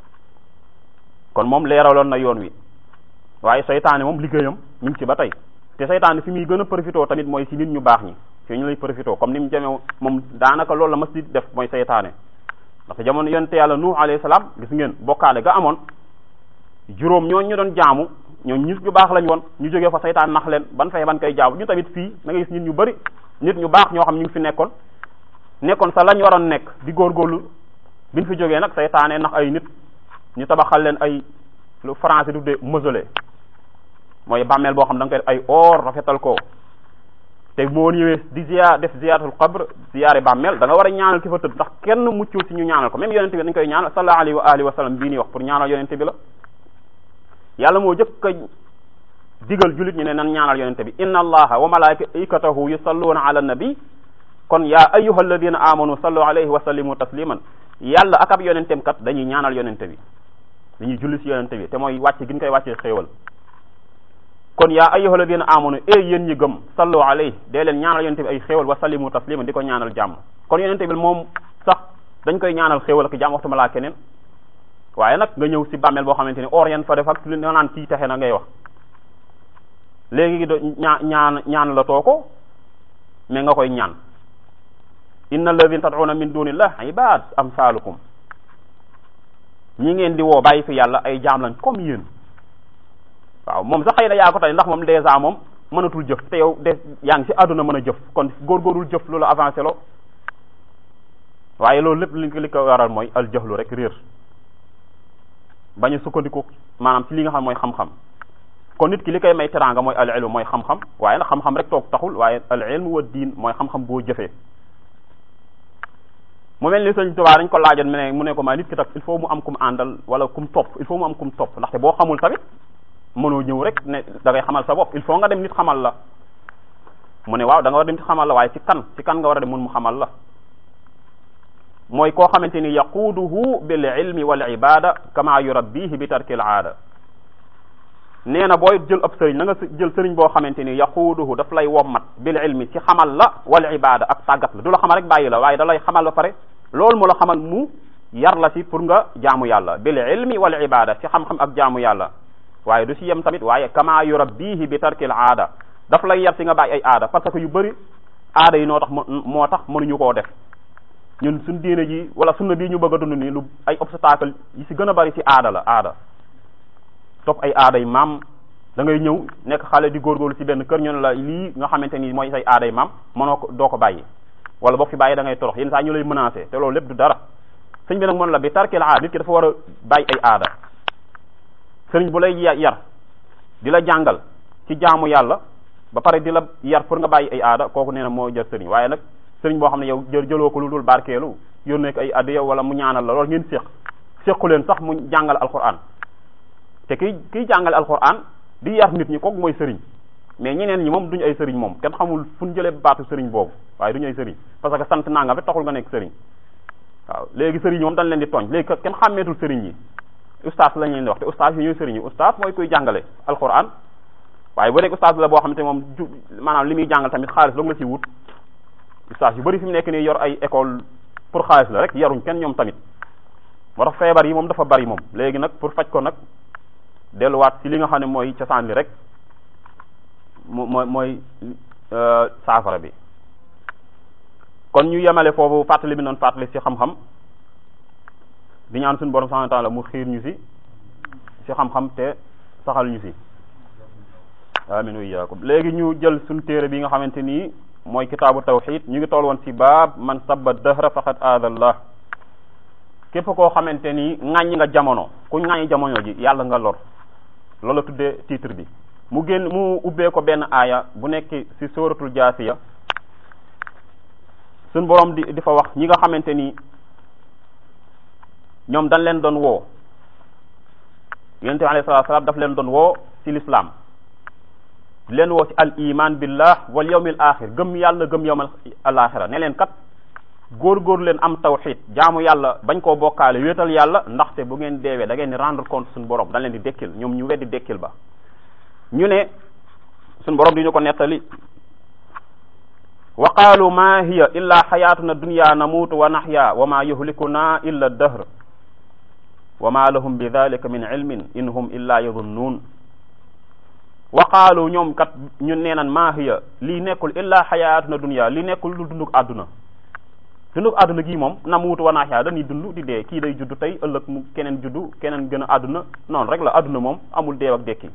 kon moom leeraloon na yoon wi waaye seytaane moom liggéeyam mi ngi ci ba tey te seytaane fi muy gën a profité tamit mooy si nit ñu baax ñi fi ñu lay profité comme ni mu jamee moom daanaka loolu la mas di def mooy seytaane ndax jamono yonte yàlla nuh alayhi salaam gis ngeen bokkaale ga amoon juróom ñooñu ñu doon jaamu ñoom nit ñu baax lañ woon ñu jógee fa saytaan nax leen ban fay ban koy jaamu ñu tamit fii da nga gis nit ñu bari nit ñu baax ñoo xam ñu ngi fi nekkoon nekkoon sa lañ waroon nekk di góorgóorlu biñ fi jógee nag saytaane nax ay nit ñu tabaxal leen ay lu français du de mausolée mooy bàmmeel boo xam da nga koy def ay or rafetal ko te moo ñëwee di ziar def ziaratul qabr ziyaare bàmmeel da nga war a ñaanal ki fa tëdd ndax kenn muccul si ñu ñaanal ko même yonente bi dañ koy ñaanal sallallahu alayhi wa alihi wa sallam bii nii wax pour ñaanal yonente bi la yàlla moo jëkk a digal jullit ñu ne nan ñaanal yonente bi inna allaha wa malaikatahu yusalluna ala nabi kon yaa ayyuha alladina amanu sallu alayhi wa sallimu tasliman yàlla ak ab yonentem kat dañuy ñaanal yonente bi dañuy julli si yonente bi te mooy wàcce gi ñu koy wàccee xéewal kon yaa ayyuha alladina amanu e yéen ñi gëm sallu alayhi dee leen ñaanal yonente bi ay xéewal wa sallimu tasliman di ko ñaanal jàmm kon yonente bi moom sax dañ koy ñaanal xéewal ak jàmm waxtuma laa keneen waaye nag nga ñëw si bàmmeel boo xamante ni or yan fa def ak li nga naan kii texe na ngay wax léegi do ñaa ñaan ñaan la too ko mais nga koy ñaan inna alladina tad'una min dunillah ibad amsalukum ñi ngeen di woo bàyyi fi yàlla ay jaam lañ comme yéen waaw moom sax xëy na yaa ko tey ndax moom dèjà moom mënatul jëf te yow de yaa ngi si àdduna mën a jëf kon góorgóorul jëf lu la avancé lo waaye loolu lépp li li ko waral mooy al jahlu rek réer bañ a sukkandiku maanaam ci li nga xam mooy xam-xam kon nit ki li koy may teraanga mooy al ilmu mooy xam-xam waaye nag xam-xam rek toog taxul waaye al ilmu wa diin mooy xam-xam boo jëfee mu mel ni sëñ Tuubaa dañ ko laajoon mu ne mu ne ko maa nit ki tak il faut mu am kum àndal wala kum topp il faut mu am kum topp ndaxte boo xamul tamit mënoo ñëw rek ne da ngay xamal sa bopp il faut nga dem nit xamal la mu ne waaw da nga war a dem nit xamal la waaye ci kan ci kan nga war a dem mun mu xamal la mooy koo xamante ni yaquuduhu bil ilmi wal ibada kama yurabbihi bi tarkil aada nee na booy jël ab sëriñ na nga jël sëriñ boo xamante ni yaquuduhu daf lay wommat bil ilmi ci xamal la wal ibada ak tàggat la du la xamal rek bàyyi la waaye da lay xamal ba pare loolu mu la xamal mu yar la si pour nga jaamu yàlla bil ilmi wal ibada si xam-xam ak jaamu yàlla waaye du si yem tamit waaye kama yurabbihi bi tarkil aada daf lay yar si nga bàyyi ay aada parce que yu bëri aada yi noo tax moo tax mënuñu koo def ñun suñ diine ji wala sunna bii ñu bëgg a dund nii lu ay obstacle yi si gën a bari si aada la aada topp ay aada yi maam da ngay ñëw nekk xale di góorgóorlu si benn kër ñu ne la lii nga xamante ni mooy say aada yi maam mënoo ko doo ko bàyyi wala boo fi bàyyi da ngay torox yenn saa ñu lay menacé te loolu lépp du dara sëñ bi nag mën la bi tarkil aada nit ki dafa war a bàyyi ay aada sëriñ bu lay yar di la jàngal ci jaamu yàlla ba pare di la yar pour nga bàyyi ay aada kooku nee na moo jër sëriñ waaye nag sëriñ boo xam ne yow jël jëloo ko lu dul barkeelu yónnee ko ay addiya wala mu ñaanal la loolu ngeen séq séqu leen sax mu jàngal alquran te kiy kiy jàngale alquran di yar nit ñi kooku mooy sëriñ mais ñeneen ñi moom duñu ay sëriñ moom kenn xamul fu ñu jëlee baatu sëriñ boobu waaye duñu ay sëriñ parce que sant naa nga fi taxul nga nekk sëriñ waaw léegi sëriñ moom dañ leen di tooñ léegi kenn xàmmeetul sëriñ yi ustaas lañ leen di wax te ustaas yi ñooy sëriñ yi ustaas mooy kuy jàngale alquran waaye bu nekk ustaas la boo xam te moom ju maanaam li muy jàngal tamit xaalis dong la ci wut ustaas yu bëri fi mu nekk nii yor ay école pour xaalis la rek yaruñ kenn ñoom tamit moo tax feebar yi moom dafa bari moom léegi nag pour faj ko nag delluwaat ci li nga xam ne mooy cosaan li rek mo mooy mooy saafara bi kon ñu yemale foofu fàttali bi noonu fàttali ci xam-xam di ñaan suñu borom subhanahu wa ta'ala mu xiir ñu ci ci xam-xam te saxal ñu ci amin wa iyyakum léegi ñu jël suñu téere bi nga xamante nii mooy kitaabu tawxid ñu ngi toll woon ci baab man sabba dahra faqad aadallah képp koo xamante ni ŋàññi nga jamono ku ŋàññi jamono ji yàlla nga lor loolu la tuddee titre bi mu génn mu ubbee ko benn aaya bu nekk ci suratul jaasiya suñ borom di di fa wax ñi nga xamante ni ñoom dañ leen doon woo yonente bi alayhi salaatu salaam daf leen doon woo ci l'islam di leen woo ci al iman billah wal yawmil axir gëm yàlla gëm yawmal alaxira ne leen kat góor-góor leen am tawxid jaamu yàlla bañ koo bokkaale wéetal yàlla ndaxte bu ngeen deewee da ngeen di rendre compte suñu borom dañ leen di dekkil ñoom ñu weddi dekkil ba ñu ne suñu borom di ñu ko nettali wa qaalu ma hiya illa xayatuna dunya namuutu wa naxya wa ma yuhlikuna illa dahr wa ma lahum bi dalika min ilmin in hum illa yadunnuun wa qaalu ñoom kat ñun nee nan ma hiya lii nekkul illa xayatuna dunya lii nekkul lu dunduk àdduna dunduk àdduna gii moom namuutu wa naxya dañuy dund di dee kii day juddu tey ëllëg mu keneen juddu keneen gën a àdduna noonu rek la àdduna moom amul deew ak dekki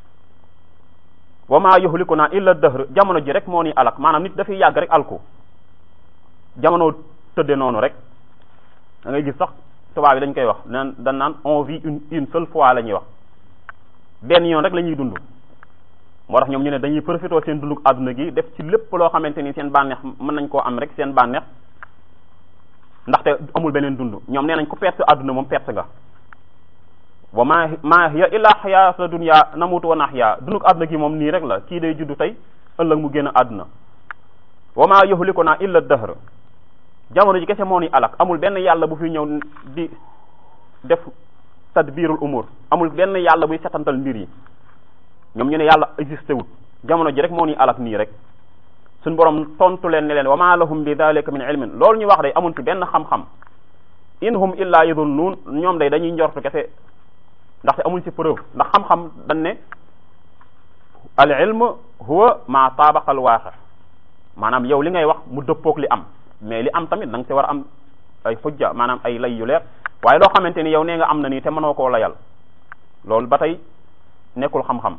wa ma yuhlikuna illa dahr jamono ji rek moo ni alak maanaam nit dafay yàgg rek alku jamono tëdde noonu rek da ngay gis sax tubaab yi dañ koy wax naan dañ naan on vit une une seule fois la ñuy wax benn yoon rek la ñuy dund moo tax ñoom ñu ne dañuy profité seen dunduk àdduna gi def ci lépp loo xamante ni seen bànneex mën nañ koo am rek seen bànneex ndaxte amul beneen dund ñoom nee nañ ku perte àdduna moom perte nga wa ma ma hiya illa xayaata dunya namutu wa naxya dunduk àdduna gi moom nii rek la kii day juddu tey ëllëg mu génn àdduna wa ma yuhlikuna illa dahr jamono ji kese moo ni alak amul benn yàlla bu fi ñëw di def tadbirul umur amul benn yàlla buy setantal mbir yi ñoom ñu ne yàlla existé wut jamono ji rek moo ni alak nii rek suñ borom tontu leen ne leen wa ma lahum bi dalika min ilmin loolu ñu wax day amul ci benn xam-xam in hum illa yadunnuun ñoom day dañuy njortu kese ndaxte amuñ ci preuve ndax xam-xam dañ ne al ilm huwa ma taabaqa al waaqi maanaam yow li ngay wax mu dëppook li am mais li am tamit da nga ci war a am ay xujja maanaam ay lay yu leer waaye loo xamante ni yow nee nga am na nii te mënoo koo layal loolu ba tey nekkul xam-xam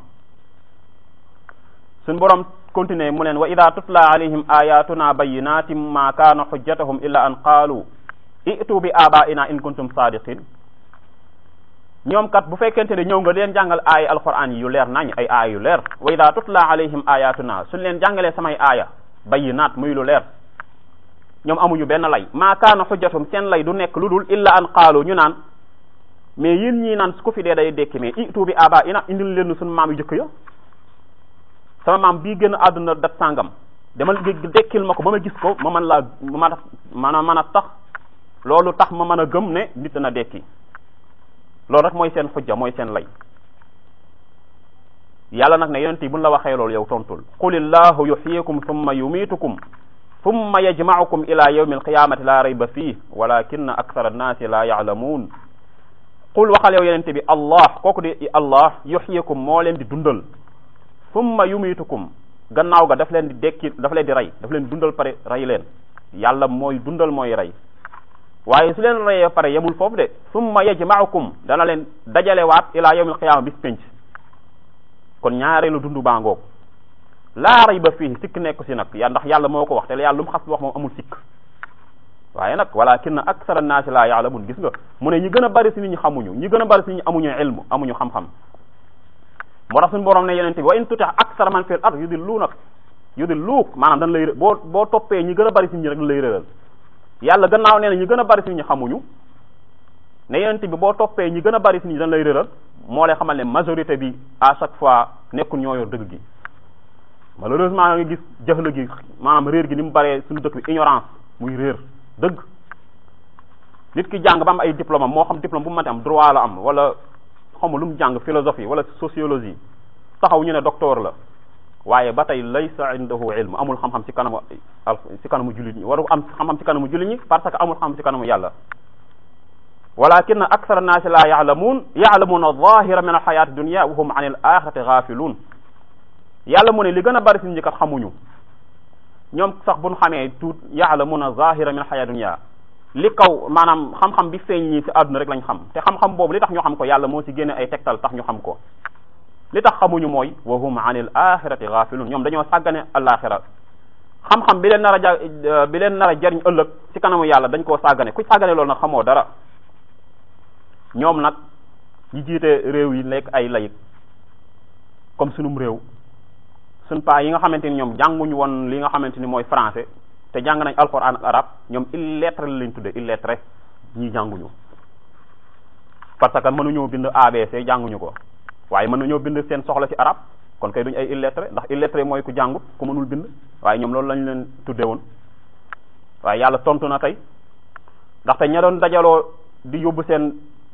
suñ borom continuer mu leen wa ida tutla alayhim ayatuna bayinatin ma kaana xujjatahum illa an qaalu itu bi abaina in kuntum sadiqin ñoom kat bu fekkente ne ñëw nga leen jàngal aaya alquran yi yu leer nañ ay aaya yu leer wa ida tutla alayhim ayatuna suñ leen jàngalee samay aaya bayinaat muy lu leer ñoom amuñu benn lay maa kaana xujjatum seen lay du nekk lu dul illa an qaalu ñu naan mais yéen ñii naan ku fi dee day dekki mais itu bi aba ina indil leen suñu maam yu jëkk ya sama maam bii gën a àdduna dat sàngam dama dekkil ma ko ba ma gis ko ma mën laa ma man a mën a tax loolu tax ma mën a gëm ne nit dana dekki loolu rek mooy seen xujja mooy seen lay yàlla nag ne yonent yi buñ la waxee loolu yow tontul qulillahu yuhyikum thumma yumitukum thumma yajma'ukum ila yawmi alqiyamati la rayba fih walakinna akthara annaasi la ya'lamun qul waxal yow yenente bi allah kooku di allah yuhyikum moo leen di dundal thumma yumitukum gannaaw ga daf leen di dekki daf leen di rey daf leen di dundal pare rey leen yàlla mooy dundal mooy rey waaye su leen reyee pare yemul foofu de summa yajma'ukum dana leen dajalewaat ila yawmil qiyaama bis penc kon ñaareelu dundu baa ngoog laa rayba fii sikk nekk si nag ya ndax yàlla moo ko wax te yàlla lu mu xas wax moom amul sikk waaye nag walakinna aksara naasi laa ya'lamun gis nga mu ne ñi gën a bari si nit ñi xamuñu ñi gën a bari si nit ñi amuñu ilmu amuñu xam-xam moo tax suñu borom ne yenente bi wa in tuti aksara man fil ard yudilluunak yudilluuk maanaam dañ lay boo boo toppee ñi gën a bari si nit ñi rek dañ lay réeral yàlla gannaaw nee na ñi gën a bari si nit ñi xamuñu ne yenente bi boo toppee ñi gën a bari si nit ñi dañ lay réeral moo lay xamal ne majorité bi à chaque fois nekkul ñoo yor dëgg gi malheureusement nga gis jëxla gi maanaam réer gi ni mu baree suñu dëkk bi ignorance muy réer dëgg nit ki jàng ba am ay diplôme am moo xam diplôme bu mu mënti am droit la am wala xawma lu mu jàng philosophie wala sociologie taxaw ñu ne docteur la waaye ba tey laysa indahu ilm amul xam-xam ci kanamu ci kanamu jullit ñi waru am xam-xam ci kanamu jullit ñi parce que amul xam-xam ci kanamu yàlla walakin akthara annaasi la ya'lamun ya'lamuna adh-dhahira min al-hayati dunya wa hum 'an al-akhirati ghafilun yàlla mu ne li gën a bari si ñi kat xamuñu ñoom sax buñ xamee tuut ya'lamuna zahira min al-hayati dunya li kaw maanaam xam-xam bi feeñ ñi ci àdduna rek lañ xam te xam-xam boobu li tax ñu xam ko yàlla moo ci génne ay tegtal tax ñu xam ko li tax xamuñu mooy wa hum anil axirati ghafilun ñoom dañoo sàggane alaxira xam-xam bi leen nar a ja bi leen nar a jariñ ëllëg ci kanamu yàlla dañ koo sàggane ku sàggane loolu nag xamoo dara ñoom nag ñi jiite réew yi nekk ay layik comme sunum réew suñ paa yi nga xamante ni ñoom jànguñu woon li nga xamante ni mooy français te jàng nañ alquran ak arab ñoom illettré la lañ tudde illettré ñii jànguñu parce que mënuñoo bind ABC jànguñu ko waaye mën nañoo bind seen soxla ci arab kon kay duñ ay illettré ndax illettré mooy ku jàngut ku mënul bind waaye ñoom loolu lañ leen tudde woon waaye yàlla tontu na tey ndaxte ña doon dajaloo di yóbbu seen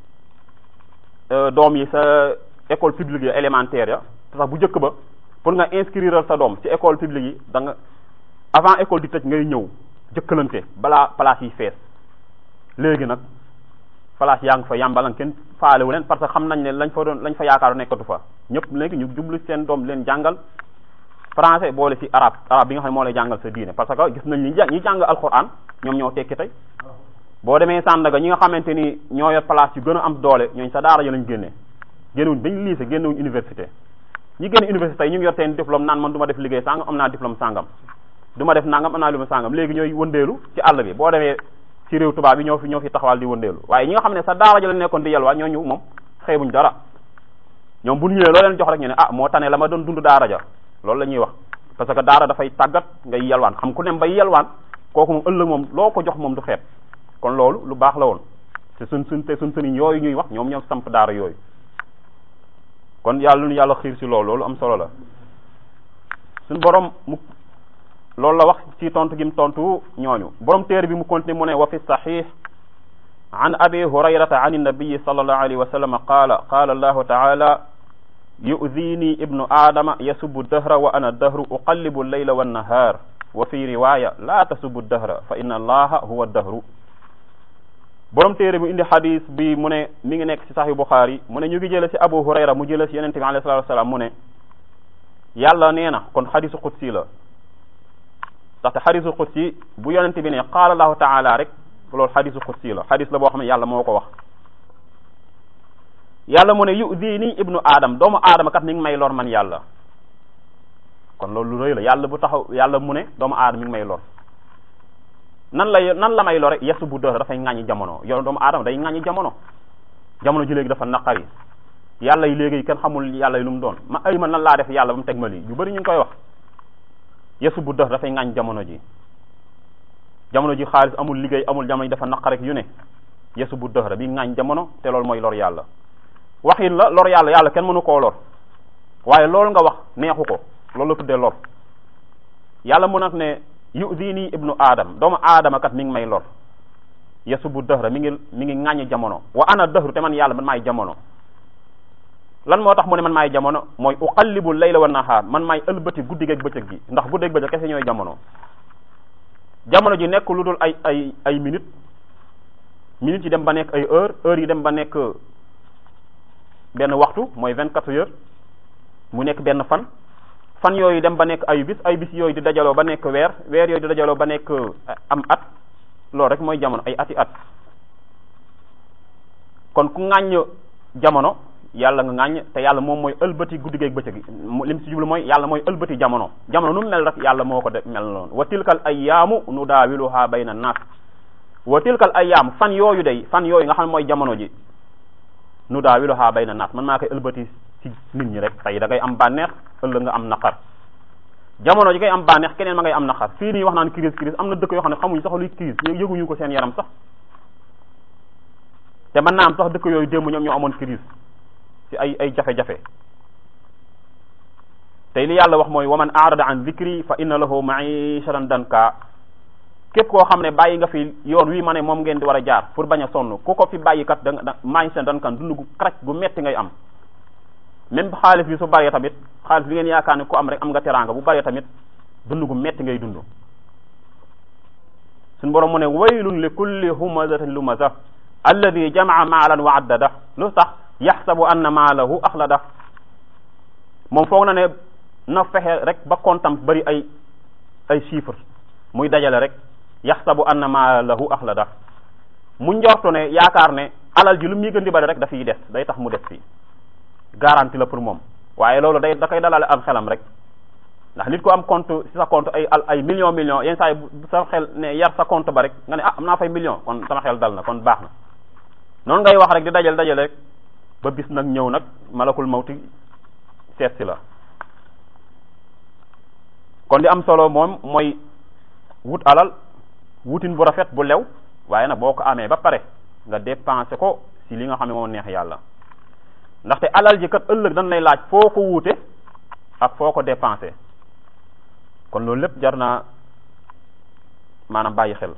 doom yi sa école publique ya élémentaire ya te sax bu njëkk ba pour nga inscrire sa doom ci école publique yi da nga avant école di tëj ngay ñëw jëkkalante balaa place yi fees léegi nag place yaa ngi fa yàmbalan kenn faalewu leen parce que xam nañ ne lañ fa doon lañ fa yaakaaru nekkatu fa ñëpp léegi ñu jublu seen doom leen jàngal français boole ci arabe arabe bi nga xam ne moo lay jàngal sa diine parce que gis nañ ni ñi jàng alquran ñoom ñoo tekki tey boo demee Sandaga ñi nga xamante ni ñoo yor place yu gën a am doole ñooñ sa daara ya lañ génnee génnewuñ dañ lycée génnewuñ université ñi génn université yi ñu ngi yor seen diplôme naan man du ma def liggéey sàngam am naa diplôme sàngam du ma def nangam am naa lu ma sàngam léegi ñooy wëndeelu ci àll bi boo demee ci réew tubaab bi ñoo fi ñoo fi taxawal di wëndeelu waaye ñi nga xam ne sa daara ja la nekkoon di yelwaa ñooñu moom xeebuñ dara ñoom bu ñëwee loo leen jox rek ñu ne ah moo tane la ma doon dund daara ja loolu la ñuy wax parce que daara dafay tàggat ngay yelwaan xam ku nem bay yelwaan kooku moom ëllëg moom loo ko jox moom du xeeb kon loolu lu baax la woon te suñ suñ te suñ sëriñ yooyu ñuy wax ñoom ñoom samp daara yooyu kon yàlla nu yàlla xiir si loolu loolu am solo la suñ borom mu loolu la wax ci tontu gi mu tontu ñooñu borom téere bi mu continue mu ne wa fi sahih an abi hurayrata an nabiyi sallallahu alayhi wa sallam qaala qaala allahu taala yu'dini ibnu aadama yasubu dahra wa ana dahru uqallibu llayla wannahaar wa fi riwaya la tasubu dahra fa inna allaha huwa dahru borom téere bi indi xadis bi mu ne mi ngi nekk ci sahih buxaari mu ne ñu ngi jële ci abu hurayra mu jële ci yonente bi alayhi salatu wasalaam mu ne yàlla nee na kon xadisu qudsi la ndaxte xadisu qudsi bu yonente bi ne qaala allahu taala rek loolu xadisu qudsi la xadis la boo xam ne yàlla moo ko wax yàlla mu ne yudini ibnu aadam doomu aadama kat mi ngi may lor man yàlla kon loolu lu rëy la yàlla bu taxaw yàlla mu ne doomu aadama mi ngi may lor nan la nan la may lore yesu bu dër dafay ŋàññi jamono yow doomu aadama day ŋàññi jamono jamono ji léegi dafa naqari yàlla yi léegi kenn xamul yàlla yi lu mu doon ma ay man nan laa def yàlla ba mu teg ma lii yu bëri ñu ngi koy wax yesu bu dër dafay ŋàññ jamono ji jamono ji xaalis amul liggéey amul jamono ji dafa naqari yu ne yesu bu dër bi ŋàññ jamono te loolu mooy lor yàlla waxin la lor yàlla yàlla kenn mënu koo lor waaye loolu nga wax neexu ko loolu la tuddee lor yàlla mu nag ne yudini ibnu aadam doomu aadama kat mi ngi may lor yasubu dëhra mi ngi mi ngi ŋàññi jamono wa ana dëhru te man yàlla man maay jamono lan moo tax mu ne man maay jamono mooy uqallibu layla wa nahaar man maay ëlbati guddi geeg bëccëg gi ndax guddi geeg bëccëg kese ñooy jamono jamono ji nekk lu dul ay ay ay minutes minutes yi dem ba nekk ay heure heure yi dem ba nekk benn waxtu mooy vingt quatre heures mu nekk benn fan fan yooyu dem ba nekk ay bis ay bis yooyu di dajaloo ba nekk weer weer yooyu di dajaloo ba nekk am at loolu rek mooy jamono ay ati at kon ku ŋàññ jamono yàlla nga ŋàññ te yàlla moom mooy ëlbati guddi geeg bëccëg gi lim si jublu mooy yàlla mooy ëlbati jamono jamono nu mu mel rek yàlla moo ko de mel noonu wa tilkal ayyaamu nu daawiluha bayna naas wa tilkal ayyaam fan yooyu day fan yooyu nga xam ne mooy jamono ji nu daawiluha bayna naas man maa koy ëlbati ci nit ñi rek tey da ngay am bànneex ëllëg nga am naqar jamono ji ngay am bànneex keneen ma ngay am naqar fii nii wax naan crise crise am na dëkk yoo xam ne xamuñ sax luy crise yëguñu ko seen yaram sax te mën naa am sax dëkk yooyu démb ñoom ñoo amoon crise ci ay ay jafe-jafe tey li yàlla wax mooy wa man aarada an zikri fa inna lahu maishatan danka képp koo xam ne bàyyi nga fi yoon wi ma ne moom ngeen di war a jaar pour bañ a sonn ku ko fi bàyyi kat da nga maishatan dankan dund gu kraj gu metti ngay am même xaalis bi su bëree tamit xaalis bi ngeen yaakaar ne ku am rek am nga teraanga bu bëree tamit dund gu metti ngay dund suñu borom mu ne waylun li kulli humazatin lumaza alladi jamaa maalan wa addada lu tax yaxsabu anna maalahu axlada moom foog na ne na fexe rek ba kontam bari ay ay chiffre muy dajale rek yaxsabu anna maalahu axlada mu njortu ne yaakaar ne alal ji lu muy gën di bari rek dafiy des day tax mu des fii garantie la pour moom waaye loolu day da koy dalale am xelam rek ndax nit ko am compte ci sa compte ay ay million million yenn saa yi sa xel ne yar sa compte ba rek nga ne ah am naa fay million kon sama xel dal na kon baax na noonu ngay wax rek di dajale dajale rek ba bis nag ñëw nag malakul mawti seet si la kon li am solo moom mooy wut alal wutin bu rafet bu lew waaye nag boo ko amee ba pare nga dépensé ko si li nga xam ne moo neex yàlla ndaxte alal ji kat ëllëg dañ lay laaj foo ko wuute ak foo ko dépensé kon loolu lépp jar naa maanaam bàyyi xel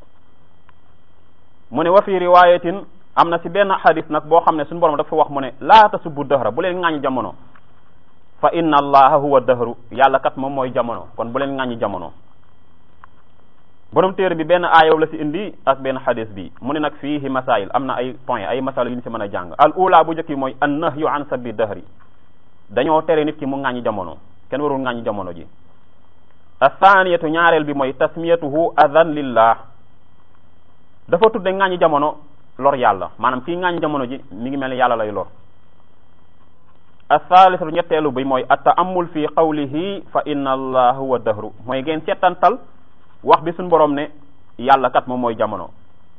mu ne wa fi riwayatin am na si benn xadis nag boo xam ne suñu borom dafa wax mu ne laa tasubbu dahra bu leen ŋàññi jamono fa inna allaha huwa dahru yàlla kat moom mooy jamono kon bu leen ŋàññi jamono borom téere bi benn aayow la si indi ak benn xadis bi mu ne nag fiihi masail am na ay point ay masala yu ñu si mën a jàng al ula bu njëkk mooy an nahyu an sabbi dahri dañoo tere nit ki mu ŋàññi jamono kenn warul ŋàññi jamono ji athaniyatu ñaareel bi mooy tasmiyatuhu adan lillah dafa tudde ŋàññi jamono lor yàlla maanaam kii ŋàññi jamono ji mi ngi mel ni yàlla lay lor athalisatu ñetteelu bi mooy at ta'ammul fi qawlihi fa inna allah huwa dahru mooy ngeen seetantal wax bi suñ borom ne yàlla kat moom mooy jamono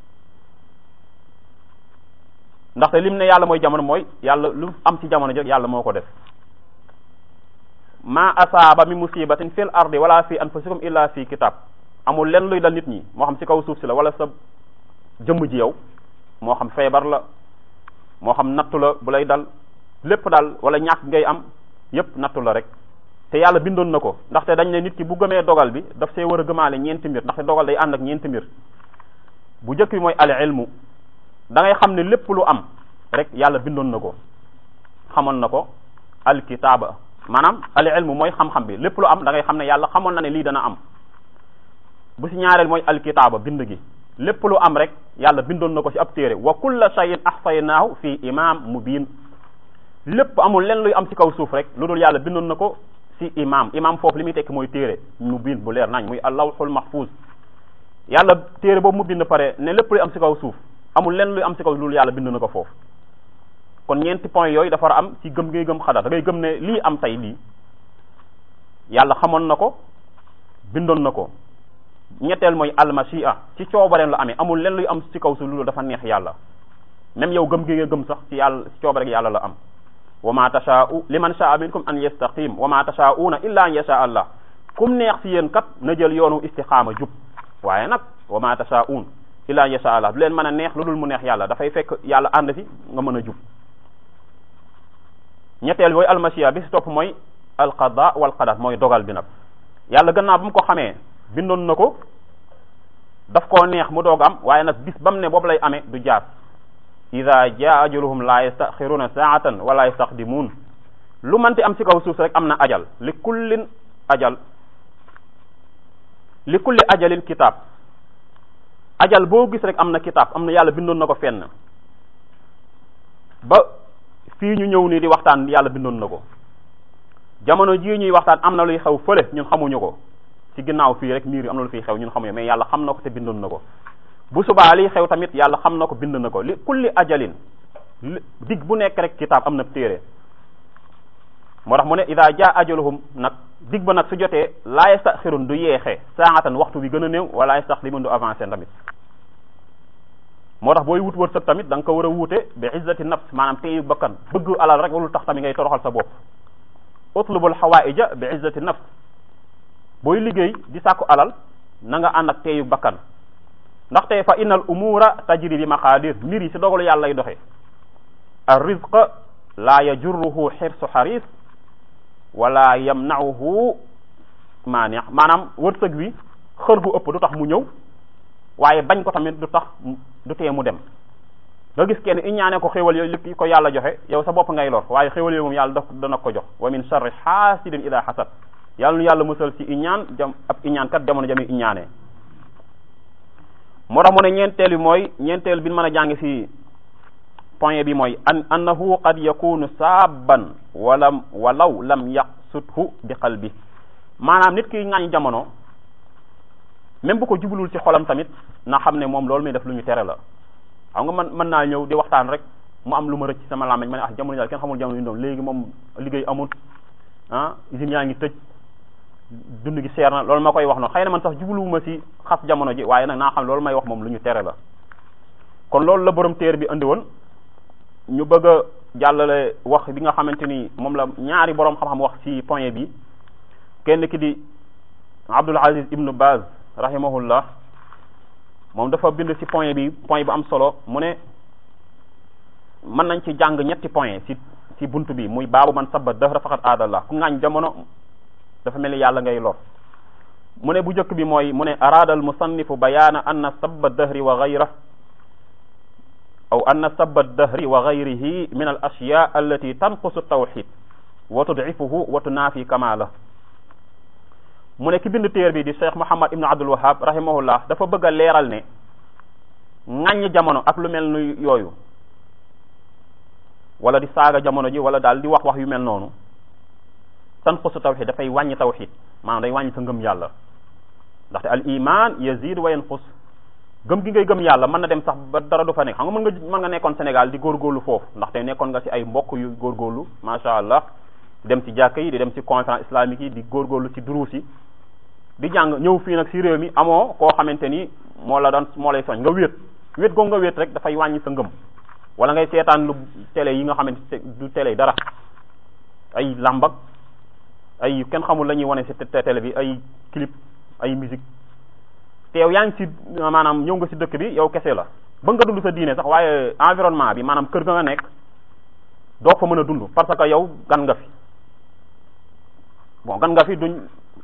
ndaxte lim ne yàlla mooy jamono mooy yàlla lu am ci jamono ji yàlla moo ko def ma asaaba mi musibatin fil ardi wala fi anfusikum illa fi kitab amul lenn luy dal nit ñi moo xam ci kaw suuf si la wala sa jëmm ji yow moo xam feebar la moo xam nattu la bu lay dal lépp daal wala ñàkk ngay am yépp nattu la rek te yàlla bindoon na ko ndaxte dañ ne nit ki bu gëmee dogal bi daf see war a gëmaale ñeenti mbir ndaxte dogal day ànd ak ñeenti mbir bu njëkk bi mooy al ilmu da ngay xam ne lépp lu am rek yàlla bindoon na ko xamoon na ko alkitaaba maanaam al ilmu mooy xam-xam bi lépp lu am da ngay xam ne yàlla xamoon na ne lii dana am bu si ñaareel mooy alkitaaba bind gi lépp lu am rek yàlla bindoon na ko ci ab téere wa kulla shay'in ahsaynaahu fi imam mubin lépp amul len luy am ci kaw suuf rek lu dul yàlla bindoon na ko ci imam imam foofu li muy tekki mooy téere mubin bu leer nañ muy allawhul mahfuz yàlla téere boobu mu bind pare ne lépp luy am ci kaw suuf amul len luy am ci kaw lu dul yàlla bind na ko foofu kon ñeenti point yooyu dafa war a am ci gëm ngay gëm xadar da ngay gëm ne lii am tey lii yàlla xamoon na ko bindoon na ko ñetteel mooy almashia ci coobareem la amee amul len luy am ci kaw su loolu dafa neex yàlla même yow gëm gi nga gëm sax ci yàlla ci coobare gi yàlla la am wa ma tashaa'u liman sha'a minkum an yastaqim wa ma tashaa'una illa an yasha allah kum neex ci yéen kat na jël yoonu istixaama jub waaye nag wa ma tashaa'un illa an yasha allah du leen mën a neex lu dul mu neex yàlla dafay fekk yàlla ànd ci nga mën a jub ñetteel booy almashia bi si topp mooy alqada wal qadar mooy dogal bi nag yàlla gannaaw ba mu ko xamee bindoon na ko daf koo neex mu doog am waaye nag bis bam ne boobu lay amee du jaar ida jaa ajaluhum la yastaxiruna saatan wala yastaqdimuun lu manti am ci kaw suuf rek am na ajal li kullin ajal li kulli ajalin kitaab ajal boo gis rek am na kitaab am na yàlla bindoon na ko fenn ba fii ñu ñëw nii di waxtaan yàlla bindoon na ko jamono jii ñuy waxtaan am na luy xew fële ñun xamuñu ko ci ginnaaw fii rek miir yi am na lu fiy xew ñun xamuñu mais yàlla xam na ko te bindoon na ko bu subaa liy xew tamit yàlla xam na ko bind na ko li kulli ajalin dig bu nekk rek kitaab am na téere moo tax mu ne ida jaa ajaluhum nag dig ba nag su jotee laa yastaxirun du yeexee saatan waxtu bi gën a néew wala yastaxdimun du avancé tamit moo tax booy wut wërsëg tamit da nga ko war a wuute bi izzati nafs maanaam teyu bakkan bëgg alal rek walul tax tamit ngay toroxal sa bopp utlubul xawaaija bi izzati nafs booy liggéey di sàkku alal na nga ànd ak teyu bakkan ndaxte fa innal umura tajri bi maqadir mbir yi si dogalu yàlla lay doxe ar rizq la yajurruhu xirsu xaris wala yamnauhu maaneex maanaam wërsëg wi xër gu ëpp du tax mu ñëw waaye bañ ko tamit du tax du tee mu dem nga gis kenn iñaane ko xéwal yooyu li ko yàlla joxe yow sa bopp ngay lor waaye xéwal yooyu moom yàlla da dana ko jox wa min sharri xaasidin ida xasad yàlla nu yàlla musal ci iñaan jam ab iñaan kat jamono jami iñaane moo tax mu ne ñeenteel bi mooy ñeenteel bi mën a jàng ci point bi mooy an annahu qad yakunu saaban walam walaw lam yaqsudhu bi qalbi maanaam nit ki ŋaañ jamono même bu ko jublul ci xolam tamit na xam ne moom loolu muy def lu ñu tere la xam nga man mën naa ñëw di waxtaan rek mu am lu ma rëcc sama làmmiñ ma ne ah jamono daal kenn xamul jamono yu doon léegi moom liggéey amul ah usines yaa ngi tëj dund gi seer na loolu ma koy wax noonu xëy na man sax jubluwuma ci xas jamono ji waaye nag naa xam loolu may wax moom lu ñu tere la kon loolu la borom téer bi andi woon ñu bëgg a jàllale wax bi nga xamante ni moom la ñaari borom xam-xam wax ci point bi kenn ki di Abdul Aziz ibnu Baz rahimahullah moom dafa bind ci point bi point bu am solo mu ne mën nañ ci jàng ñetti point ci ci bunt bi muy baabu man sabba dahra faqat aadallah ku ngaañ jamono dafa mel ni yàlla ngay lor mu ne bu njëkk bi mooy mu ne araada al musannifu bayaana anna sabba dahri wa gayra aw anna sabba dahri wa gayrihi min al ashya allati tanqusu tawxid wa tudcifuhu wa tunaafi kamala mu ne ki bind téer bi di cheikh Muhammad ibnu Abdul Wahab rahimahullah dafa bëgg a leeral ne ŋàññ jamono ak lu mel ni yooyu wala di saaga jamono ji wala daal di wax wax yu mel noonu tanqusu tawxid dafay wàññi tawxid maanaam day wàññi sa ngëm yàlla ndaxte al iman yazid wa yanqus gëm gi ngay gëm yàlla mën na dem sax ba dara du fa nekk xam nga mën nga mën nga nekkoon Sénégal di góorgóorlu foofu ndaxte nekkoon nga ci ay mbokk yu góorgóorlu macha allah dem ci jàkka yi di dem ci conférence islamique yi di góorgóorlu ci duruus yi di jàng ñëw fii nag ci réew mi amoo koo xamante ni moo la doon moo lay soñ nga wéet wéet googu nga wéet rek dafay wàññi sa ngëm wala ngay seetaan lu télé yi nga xamante du télé dara ay làmbak ay kenn xamul la ñuy wane ci télé bi ay clip ay musique te yow yaa ngi ci maanaam ñëw nga ci dëkk bi yow kese la ba nga dund sa diine sax waaye environnement bi maanaam kër ga nga nekk doo fa mën a dund parce que yow gan nga fi bon gan nga fi duñ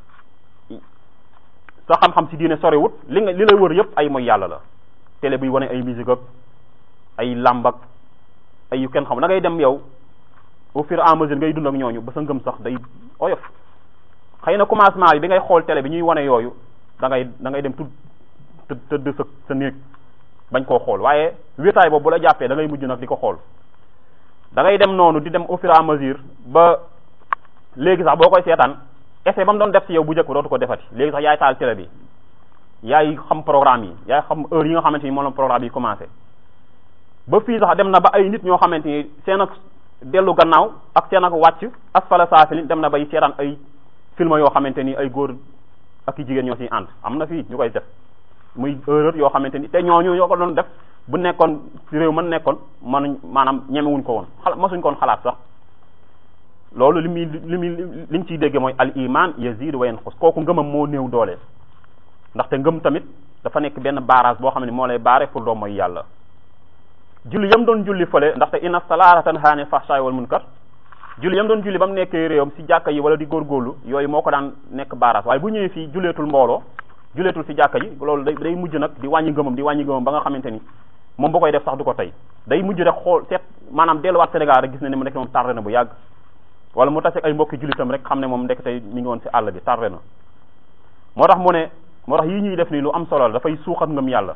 sa xam-xam ci diine soriwut li nga li lay wër yëpp ay mooy yàlla la télé buy wane ay musique ak ay làmb ak ay yu kenn xam da ngay dem yow au fur et à mesure ngay dund ak ñooñu ba sa ngëm sax day oyof xëy na commencement bi bi ngay xool télé bi ñuy wane yooyu da ngay da ngay dem tudd tëdd sa sa néeg bañ koo xool waaye wéetaay boobu bu la jàppee da ngay mujj nag di ko xool da ngay dem noonu di dem au fur et à mesure ba léegi sax boo koy seetaan essai ba mu doon def ci yow bu njëkk ba dootu ko defati léegi sax yaay taal télé bi yaay xam programme yi yaay xam heure yi nga xamante ni moom la programme yi commencé ba fii sax dem na ba ay nit ñoo xamante ni seen ak dellu gannaaw ak seen ak wàcc asfala saafilin dem na bay seetaan ay film yoo xamante ni ay góor ak i jigéen ñoo ciy ànd am na fii ñu koy def muy erreur yoo xamante ni te ñooñu ñoo ko doon def bu nekkoon ci réew mën nekkoon mënuñ maanaam ñemewuñ ko woon xala masuñ koon xalaat sax loolu li muy li muy liñ ciy dégge mooy al iman yazid wa yanqus kooku ngëmam moo néew doole ndaxte ngëm tamit dafa nekk benn barrage boo xam ne moo lay baare pour doo mooy yàlla julli yam doon julli fële ndaxte inna salaata tanhaa anil fahshaa'i wal munkar julli yam doon julli ba mu nekkee réewam si jàkka yi wala di góorgóorlu yooyu moo ko daan nekk barrage waaye bu ñëwee fii julleetul mbooloo julleetul si jàkka ji loolu day day mujj nag di wàññi ngëmam di wàññi ngëmam ba nga xamante ni moom ba koy def sax du ko tey day mujj rek xool seet maanaam delluwaat Sénégal rek gis ne ne mu nekk moom tardé na bu yàgg wala mu taseeg ay mbokki jullitam rek xam ne moom ndekk tey mi ngi woon si àll bi tardé na moo tax mu ne moo tax yi ñuy def nii lu am solo la dafay suuxat ngëm yàlla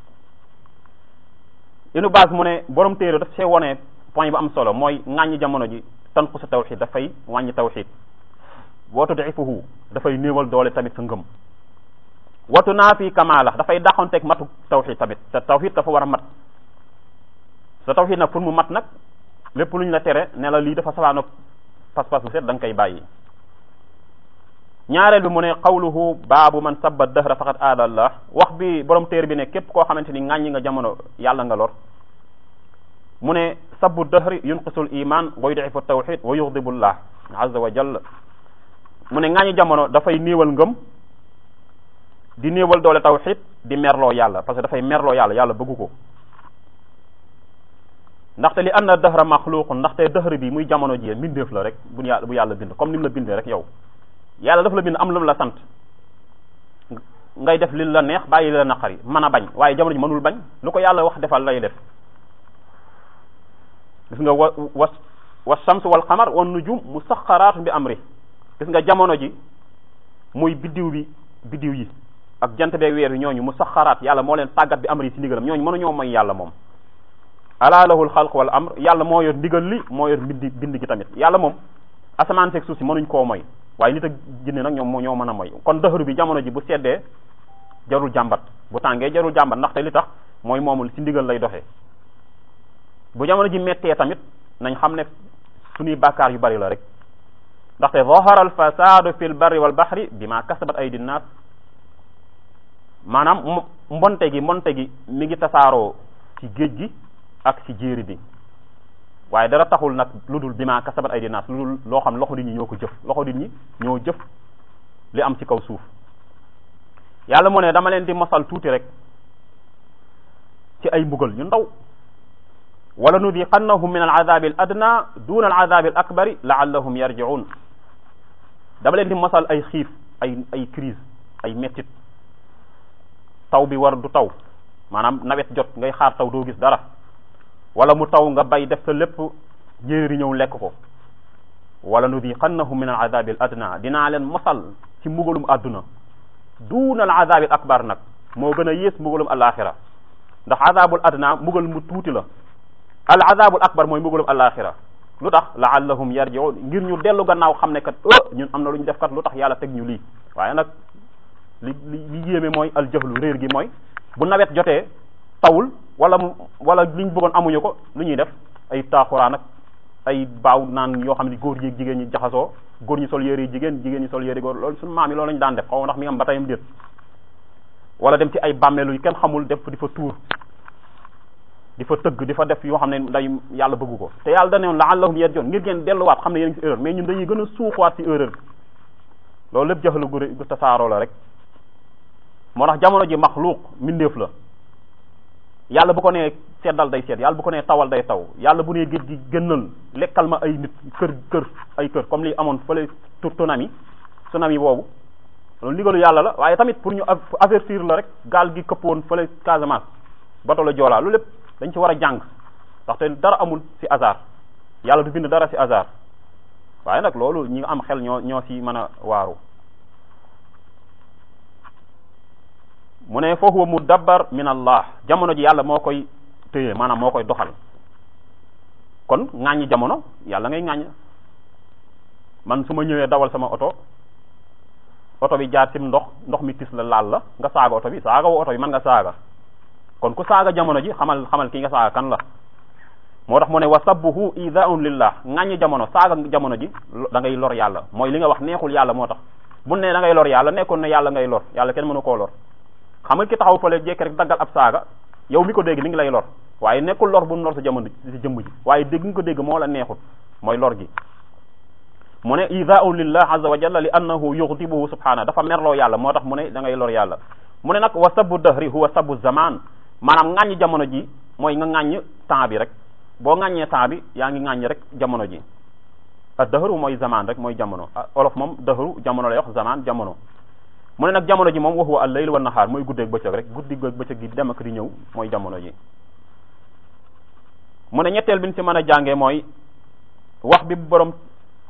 inu base mu ne borom téere daf see wone point bu am solo mooy ŋàññi jamono ji tanqu sa tawxid dafay wàññi tawxid wootu difuhu dafay néewal doole tamit sa ngëm watu naa fi kamaala dafay dàqonteeg matu tawxid tamit te tawxid dafa war a mat sa tawxid nag pour mu mat nag lépp lu ñu la tere ne la lii dafa safaanoog pas-pas bu set da nga koy bàyyi ñaareel bi mu ne qawluhu baabu man sabba dahra faqad aada allah wax bi borom téer bi ne képp koo xamante ni ŋàññi nga jamono yàlla nga lor mu ne sabbu dahri yunqisul iman wa yudifu tawxid wa yuxdibu llah azza wa jalla mu ne ŋàññi jamono dafay néewal ngëm di néewal doole tawxid di merloo yàlla parce que dafay merloo yàlla yàlla bëggu ko ndaxte li anna dahra maxluqun ndaxte dahra bi muy jamono ji mbindeef la rek bu yàlla bu yàlla bind comme ni mu la bindee rek yow yàlla dafa la bind am lu mu la sant ngay def li la neex bàyyi li la naqari mën a bañ waaye jamono ji mënul bañ lu ko yàlla wax defal lay def gis nga wa wa wa shams wal qamar wan nujum musaxaraatun bi amri gis nga jamono ji muy biddiw bi biddiw yi ak jant bee weer yi ñooñu musaxaraat yàlla moo leen tàggat bi amri ci ndigalam ñooñu mënuñoo mooy yàlla moom ala lahul xalq wal amr yàlla moo yor ndigal li moo yor bindi bind gi tamit yàlla moom asamaan seeg suuf si mënuñ koo moy waaye nit ak jinne nag ñoom ñoo mën a moy kon dëxëru bi jamono ji bu seddee jarul jàmbat bu tàngee jarul jàmbat ndaxte li tax mooy moomul ci ndigal lay doxee bu jamono ji mettee tamit nañ xam ne suñuy bàkkaar yu bari la rek ndaxte zahara al fasadu fi l barri wal bahri bima kasabat aydi nnaas maanaam mbonte gi mbonte gi mi ngi tasaaroo ci géej gi ak ci jéeri bi waaye dara taxul nag lu dul bima kasabat aydi nnaas lu dul loo xam loxo nit ñi ñoo ko jëf loxo nit ñi ñoo jëf li am ci kaw suuf yàlla mu ne dama leen di mosal tuuti rek ci ay mbugal yu ndaw wala nudiqannahum min aladabi al adna duna aladabi al akbari laallahum yarjiun dama leen di mosal ay xiif ay ay crise ay mettit taw bi war du taw maanaam nawet jot ngay xaar taw doo gis dara wala mu taw nga bay def sa lépp njéeri ñëw lekk ko wala nudiqannahum min aladabi al adna dinaa leen mosal ci mbugalum àdduna duna aladabi al akbar nag moo gën a yées mbugalum alaxira ndax adabul adna mbugal mu tuuti la al azabul akbar mooy mbugalum alaxira lu tax laallahum yarjiun ngir ñu dellu gannaaw xam ne kat oh ñun am na lu ñu def kat lu tax yàlla teg ñu lii waaye nag li li li yéeme mooy al jahlu réer gi mooy bu nawet jotee tawul wala mu wala liñ bëggoon amuñu ko lu ñuy def ay taaxuraan ak ay baaw naan yoo xam ne góor yi jigéen ñi jaxasoo góor ñi sol yére yi jigéen jigéen ñi sol yére góor loolu suñu maam yi loolu lañu daan def xaw ma ndax mi nga am ba tayam déet wala dem ci ay bàmmeelu yu kenn xamul def di fa tuur di fa tëgg di fa def yoo xam ne day yàlla bëggu ko te yàlla da ne woon laallahum yarjiun ngir ngeen delluwaat xam ne yéen ngi ci erreur mais ñun dañuy gën a suuxwaat ci erreur bi loolu lépp jaxalu gu gu tasaaroo la rek moo tax jamono ji maxluuq mbindeef la yàlla bu ko nee seddal day sedd yàlla bu ko nee tawal day taw yàlla bu nee géej gi gënnal lekkal ma ay nit kër kër ay kër comme li amoon fële tsunami tsunami boobu loolu ndigalu yàlla la waaye tamit pour ñu avertir la rek gaal gi këpp woon fële Casamance bato la joolaa lu lépp dañ ci war a jàng ndaxte dara amul ci hasard yàlla du bind dara ci hasard waaye nag loolu ñi am xel ñoo ñoo ci mën a waaru mu ne fa huwa mudabbar min allah jamono ji yàlla moo koy téye maanaam moo koy doxal kon ŋàññi jamono yàlla ngay ŋàññ man su ma ñëwee dawal sama oto oto bi jaar ci ndox ndox mi tis la laal la nga saaga oto bi saaga woo oto bi mën nga saaga kon ku saaga jamono ji xamal xamal ki nga saaga kan la moo tax mu ne wa sabbuhu idaun lillah ŋàññi jamono saaga jamono ji da ngay lor yàlla mooy li nga wax neexul yàlla moo tax bu ne da ngay lor yàlla nekkoon ne yàlla ngay lor yàlla kenn mënu koo lor xam nga ki taxaw fële jekk rek daggal ab saaga yow mi ko dégg mi ngi lay lor waaye nekkul lor bu mu lor sa jamono si jëmm ji waaye dégg nga ko dégg moo la neexut mooy lor gi mu ne idaun lillah azza wa jalla li annahu yughdibuhu subhana dafa merloo yàlla moo tax mu ne da ngay lor yàlla mu ne nag wa sabbu dahri huwa sabbu zaman maanaam ŋàññ jamono ji mooy nga ŋàññ temps bi rek boo ŋàññee temps bi yaa ngi ŋàññ rek jamono ji a dahru mooy zaman rek mooy jamono olof moom dahru jamono lay wax zaman jamono mu ne nag jamono ji moom wax wa al layl wa nahaar mooy guddeeg bëccëg rek guddi ak bëccëg gi dem ak di ñëw mooy jamono ji mu ne ñetteel bi ñu ci mën a jàngee mooy wax bi borom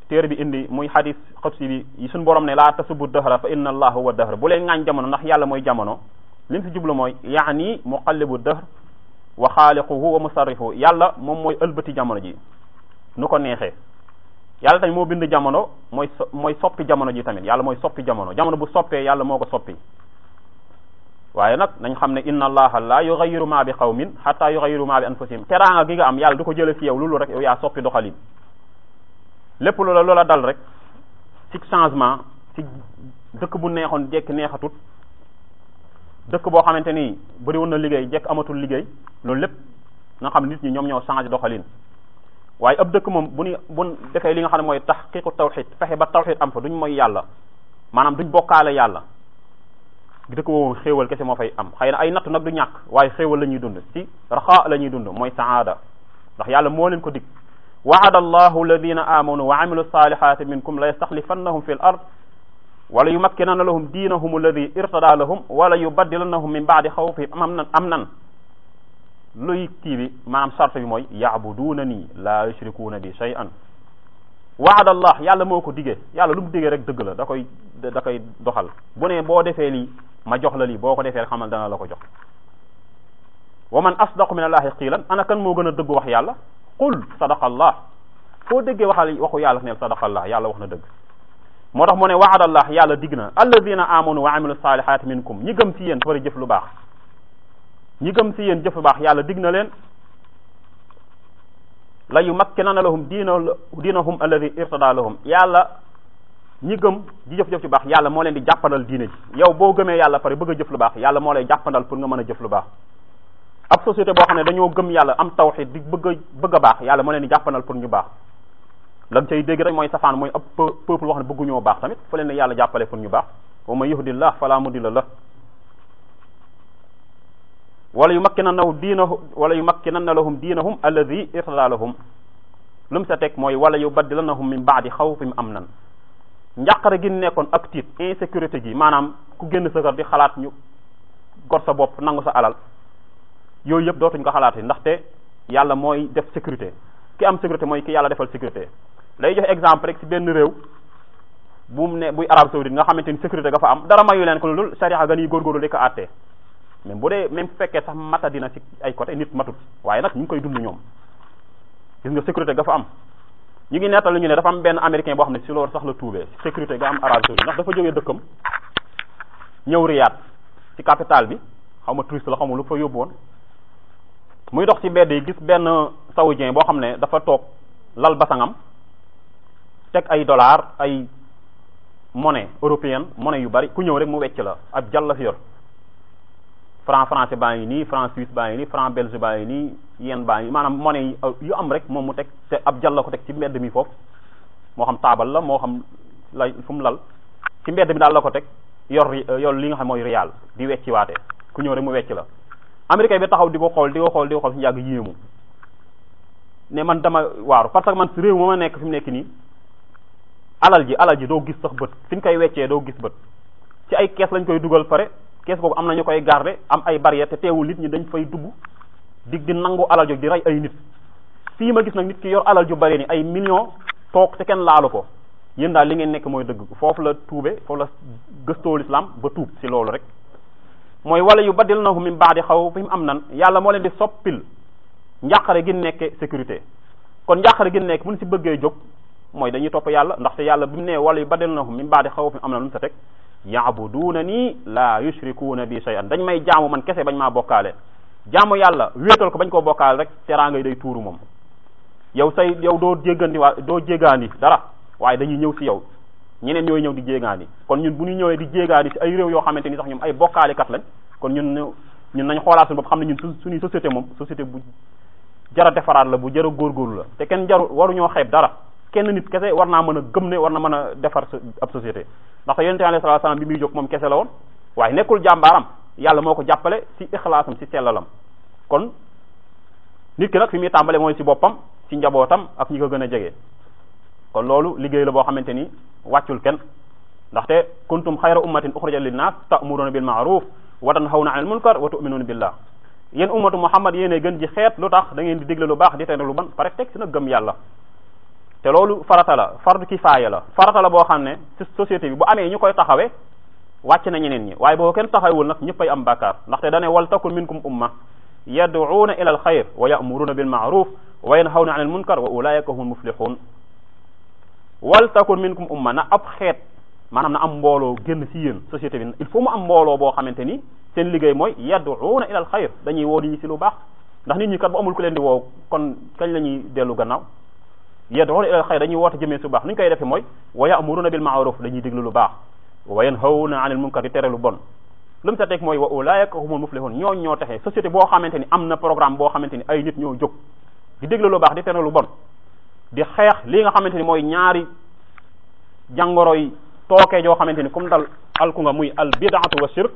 téere bi indi muy hadis xëbsi bi yi suñu borom ne laa tasubu dahra fa inna allah huwa dahr bu leen ŋaañ jamono ndax yàlla mooy jamono li mu si jublu mooy yaani muqallibu dahr wa xaaliquhu wa musarrifu yàlla moom mooy ëlbati jamono ji nu ko neexee yàlla tamit moo bind jamono mooy so mooy soppi jamono ji tamit yàlla mooy soppi jamono jamono bu soppee yàlla moo ko soppi waaye nag nañ xam ne inna allaha la yughayyiru ma bi qawmin hatta yughayyiru ma bi anfusihim teraanga gi nga am yàlla du ko jële fi yow loolu rek yow yaa soppi doxalin lépp loola loola dal rek ci changement ci dëkk bu neexoon jekk neexatut dëkk boo xamante ni bëri woon na liggéey jekk amatul liggéey loolu lépp nga xam nit ñi ñoom ñoo changé doxalin waaye ab dëkk moom bu ñu bu defee li nga xam ne mooy tahqiqu tawxid fexe ba tawxid am fa duñ mooy yàlla maanaam duñ bokkaale yàlla dëkk boobu xéewal kese moo fay am xëy na ay natt nag du ñàkk waaye xéewal la ñuy dund ci raxa la ñuy dund mooy saada ndax yàlla moo leen ko dig waada allahu alladina amanu wa amilu salihati minkum la yastaxlifannahum fi l ard wala yumakkinanna lahum diinahum alladi irtada lahum wala yubaddilannahum min baadi xawfihim am nan am nan luy kii bi maanaam sart bi mooy yaabuduuna nii la yushrikuuna bi shay'an waada allah yàlla moo ko digee yàlla lu mu digee rek dëgg la da koy da koy doxal bu ne boo defee lii ma jox la lii boo ko defee rek xamal dana la ko jox wa man asdaqu min allahi qiilan ana kan moo gën a dëgg wax yàlla qul sadaqa allah foo déggee waxal waxu yàlla neel sadaqa allah yàlla wax na dëgg moo tax mu ne waada allah yàlla dig na alladina amanu wa amilu salihati minkum ñi gëm ci yéen bari jëf lu baax ñi gëm ci yéen jëf lu baax yàlla dig na leen la yumakkinanna lahum diina diinahum alladi irtada lahum yàlla ñi gëm di jëf-jëf ci baax yàlla moo leen di jàppandal diine ji yow boo gëmee yàlla pare bëgg a jëf lu baax yàlla moo lay jàppandal pour nga mën a jëf lu baax ab société boo xam ne dañoo gëm yàlla am tawxid di bëgg a bëgg a baax yàlla moo leen di jàppandal pour ñu baax lan cay dégg rek mooy safaan mooy ab peuple wax ne bëgguñoo baax tamit fa leen ne yàlla jàppale pour ñu baax wa man yuhdillah fala mudilla la wala yumakkinannahu diinahu wala yumakkinanna lahum diinahum alladi irtada lahum lu mu sa teg mooy wala yubaddilannahum min baadi xawfihim amnan njàqare gi nekkoon ak tiit insécurité gi maanaam ku génn sa kër di xalaat ñu gor sa bopp nangu sa alal yooyu yëpp dootuñ ko xalaat ndaxte yàlla mooy def sécurité ki am sécurité mooy ki yàlla defal sécurité lay joxe exemple rek ci benn réew bu mu ne buy Arabie saoudite nga xamante ni sécurité ga fa am dara mayu leen ko loolu sariya ga nii góorgóorlu di ko àttee même bu dee même fekkee sax mata dina ci ay côté nit matut waaye nag ñu ngi koy dund ñoom gis nga sécurité ga fa am ñu ngi nettal ñu ne dafa am benn américain boo xam ne si loolu sax la tuubee sécurité ga am Arabie saoudite ndax dafa jógee dëkkam ñëw Riyad ci capitale bi xaw ma touriste la xaw ma lu fa yóbbu woon muy dox ci mbedd yi gis benn saoudien boo xam ne dafa toog lal basangam teg ay dollar ay monnaie européenne monnaie yu bari ku ñëw rek mu wecc la ab jàll la fi yor franc français baa ngi nii franc suisse baa ngi nii franc belge baa ngi nii yen baa ngi maanaam monnaie yu am rek moom mu teg te ab jàll la ko teg ci mbedd mi foofu moo xam taabal la moo xam lay fu mu lal ci mbedd mi daal la ko teg yor yor li nga xam mooy rial di wecci waate ku ñëw rek mu wecc la américain bi taxaw di ko xool di ko xool di ko xool si yàgg yéemu ne man dama waaru parce que man si réew ma ma nekk fi mu nekk nii alal ji alal ji doo gis sax bët fi ñu koy weccee doo gis bët ci ay kees lañ koy dugal pare kees boobu am na ñu koy garder am ay barrière te teewul nit ñi dañ fay dugg dig di nangu alal jog di rey ay nit fii ma gis nag nit ki yor alal ju bari ni ay millions toog te kenn laalu ko yéen daal li ngeen nekk mooy dëgg foofu la tuube foofu la gëstoo l'islam ba tuub si loolu rek mooy wala yu baddil nahu min baadi xaw fi mu am nan yàlla moo leen di soppil njàqare gi nekke sécurité kon njàqare gi nekk mun si bëggee jóg mooy dañuy topp yàlla ndaxte yàlla bi mu ne wala yu baddil nahu min baadi xaw fi mu am nan lu mu sa teg yaabuduuna nii la yushrikuuna bi shay'an dañ may jaamu man kese bañ maa bokkaale jaamu yàlla wéetal ko bañ koo bokkaale rek teraanga yi day tuuru moom yow say yow doo jéggandi waa doo jéggaani dara waaye dañuy ñëw si yow ñeneen ñooy ñëw di jéegaani kon ñun bu ñu ñëwee di jéegaani si ay réew yoo xamante ni sax ñoom ay bokkaalikat lañ kon ñun ñun nañ xoolaat suñu bopp xam ne ñun suñuy société moom société bu jara defaraat la bu jara góorgóorlu la te kenn jaru waruñoo xeeb dara kenn nit kese war naa mën a gëm ne war na mën a defar ab société ndax yonente alayhi salaatu salaam bi muy jóg moom kese la woon waaye nekkul jàmbaaram yàlla moo ko jàppale si ixlaasam si sellalam kon nit ki nag fi muy tàmbale mooy si boppam si njabootam ak ñi ko gën a jege kon loolu liggéey la boo xamante ni wàccul kenn ndaxte kuntum xayra ummatin uxrijat linnaas ta'muruna bil ma'ruf wa tanhawna 'anil munkar wa tu'minuna billah yéen ummatu muhammad yéene gën ji xeet lu tax da ngeen di digle lu baax di tere lu ban pare teg si nag gëm yàlla te loolu farata la fardu kifaaya la farata la boo xam ne ci société bi bu amee ñu koy taxawee wàcc na ñeneen ñi waaye boo kenn taxawul nag ñëppay am bàkkaar ndaxte dane wal takun minkum umma yad'uuna ila al xayr wa ya'muruna bil ma'ruf wa yanhawna 'anil munkar wa ulaika humul muflihun wal takun minkum umma na ab xeet maanaam na am mbooloo génn ci yéen société bi il faut mu am mbooloo boo xamante ni seen liggéey mooy yad'uuna ila al xayr dañuy woo nit ñi ci lu baax ndax nit ñi kat bu amul ku leen di woo kon kañ la ñuy dellu gannaaw yad'uuna ila al xayr dañuy woote jëmee su baax ni ñu koy defee mooy wa ya'muruna bil ma'ruf dañuy déglu lu baax wa yanhawna 'anil munkar di tere lu bon lu mu sa teg mooy wa ulaika humul muflihun ñoo ñoo texee société boo xamante ni am na programme boo xamante ni ay nit ñoo jóg di déglu lu baax di tere lu bon di xeex li nga xamante ni mooy ñaari jàngoro yi tookee joo xamante ni comme dal alku nga muy al bid'atu wa shirk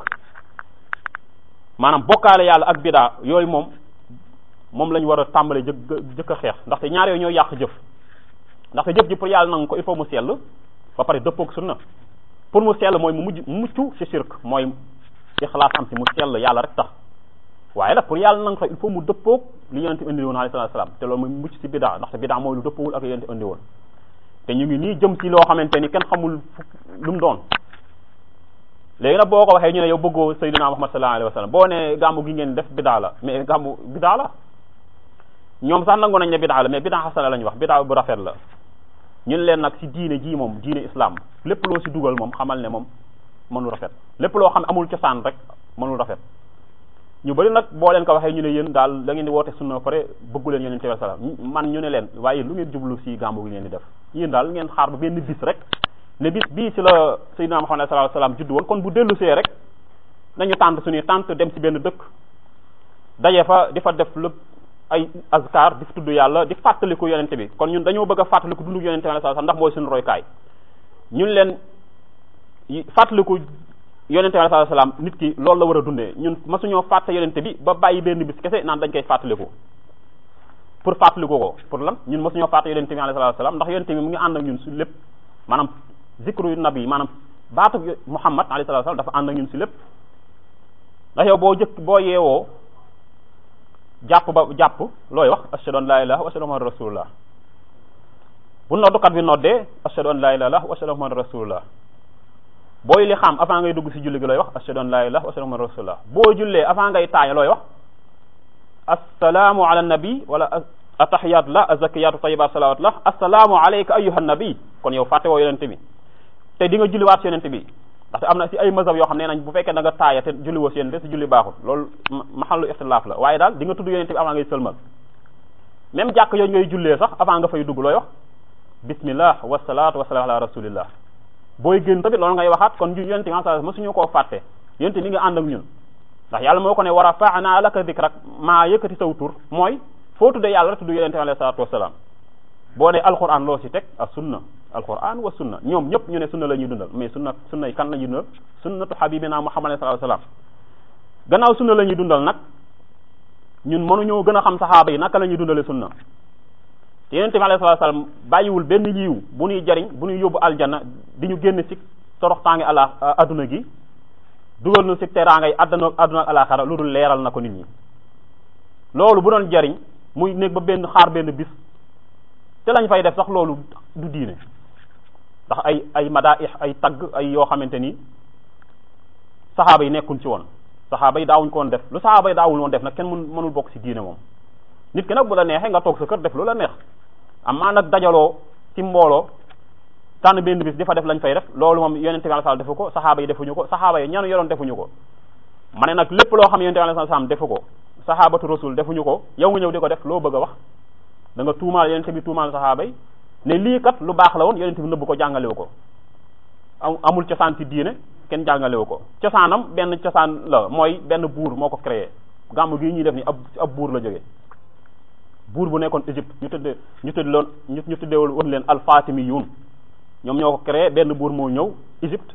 maanaam bokkaale yàlla ak bidaa yooyu moom moom la ñu war a tàmbale jëkk jëkk a xeex ndaxte ñaar yooyu ñoo yàq jëf ndaxte jëf ji pour yàlla nangu ko il faut mu sell ba pare dëppoog sunna pour mu sell mooy mu mujj mucc ci shirk mooy ixlaas am ci mu sell yàlla rek tax waaye nag pour yàlla nangu ko il faut mu dëppoog li yonente indi woon alayhi salaatu salaam te loolu mooy mucc ci bidaa ndaxte bidaa mooy lu dëppoowul ak yonente indi woon te ñu ngi nii jëm ci loo xamante ni kenn xamul lu mu doon léegi nag boo ko waxee ñu ne yow bëggoo sayyidina Muhammad sallallahu alayhi wa sallam boo ne gàmmu gi ngeen def bidaa la mais gàmmu bidaa la ñoom sax nangu nañ ne bidaa la mais bidaa xasana la ñu wax bidaa bu rafet la ñun leen nag ci diine ji moom diine islam lépp loo ci dugal moom xamal ne moom mënul rafet lépp loo xam amul cosaan rek mënul rafet ñu bari nag boo leen ko waxee ñu ne yéen daal da ngeen di woote sunna pare bëggu leen yonente bi sallam man ñu ne leen waaye lu ngeen jublu ci gàmmu gi ngeen di def yéen daal ngeen xaar ba benn bis rek ne bis bii ci la sayyidina Muhammad sallallahu alayhi wasallam judd woon kon bu dellu see rek nañu tànt suñuy tànt dem ci benn dëkk daje fa di fa def lépp ay azkar di fa tudd yàlla di fàttaliku yonente bi kon ñun dañoo bëgg a fàttaliku dundu yonente bi sallallahu alayhi wasallam ndax mooy suñu roykaay ñun leen fàttaliku yonente bi sallallahu alayhi wasallam nit ki loolu la war a dundee ñun masuñoo fàtte yonente bi ba bàyyi benn bis kese naan dañ koy fàttaliku pour fàttaliku ko pour lan ñun masuñoo fàtte yonente bi alayhi wasallam ndax yonente bi mu ngi ànd ak ñun su lépp maanaam zikru nabi maanaam baatu muhammad alayhi salatu wasallam dafa ànd ak ñun si lépp ndax yow boo jëkk boo yeewoo jàpp ba jàpp looy wax ashhadu an la ilaha wa ashhadu anna rasulullah bu noddukat bi noddee ashhadu an la ilaha wa ashhadu anna rasulullah booy li xam avant ngay dugg si julli gi looy wax ashhadu an la ilaha wa ashhadu anna rasulullah boo jullee avant ngay taaya looy wax assalaamu ala nabi wala atahiyatu la azakiyatu tayibat salawat la assalaamu alayka ayyuha nabi kon yow fàtte woo yonente bi te di nga julliwaat si yonente bi ndaxte am na si ay mazhab yoo xam ne nañ bu fekkee da nga taaya te julli woo si yonente si julli baaxul loolu maxallu ixtilaaf la waaye daal di nga tudd yonente bi avant ngay sëlmal même jàkk yooyu ngay jullee sax avant nga fay dugg looy wax bismillah wasalaatu wasalaam ala rasulillah booy génn tamit loolu ngay waxaat kon yonente bi sa mësuñu koo fàtte yonente mi nga ànd ak ñun ndax yàlla moo ko ne wa rafa'na laka dhikrak maa yëkkati saw tur mooy foo tuddee yàlla rek tudd yonente bi alayhi salaatu wasalaam boo ne alquran loo si teg ak sunna alquran wa sunna ñoom ñëpp ñu ne sunna la ñuy dundal mais sunna sunna yi kan la ñuy dundal sunnatu habibina muhammad sallallahu alayhi wasallam gannaaw sunna la ñuy dundal nag ñun mënuñoo gën a xam saxaaba yi naka la ñuy dundale sunna te yonente bi alayhi salatu wasallam bàyyiwul benn yiw bu ñuy jariñ bu ñuy yóbbu aljanna di ñu génn ci toroxtaange ala adduna gi dugal nu ci teraangay adduna adduna ak alaxara lu dul leeral na ko nit ñi loolu bu doon jariñ muy nekk ba benn xaar benn bis te lañ fay def sax loolu du diine ndax ay ay madaih ay tagg ay yoo xamante ni saxaaba yi nekkuñ ci woon saxaaba yi daawuñ ko woon def lu saxaaba yi daawul woon def nag kenn mun mënul bokk ci diine moom nit ki nag bu la neexee nga toog sa kër def lu la neex amaa nag dajaloo ci mbooloo tànn benn bis di fa def lañ fay def loolu moom yonente bi sallallahu alayhi wasallam defu ko saxaaba yi defuñu ko saxaaba yi ñanu yoroon defuñu ko ma ne nag lépp loo xam yonente bi sallallahu alayhi wasallam defu ko saxaabatu rasul defuñu ko yow nga ñëw di ko def loo bëgg a wax da nga tuumaal yonente bi tuumaal saxaaba yi ne lii kat lu baax la woon yonente bi nëbb ko jàngalewu ko amul cosaan ci diine kenn jàngalewu ko cosaanam benn cosaan la mooy benn buur moo ko créé gàmmu gii ñuy def ni ab ab buur la jógee buur bu nekkoon Égypte ñu tudde ñu tudde loon ñu tudde woon leen alfatimiyun ñoom ñoo ko créé benn buur moo ñëw Égypte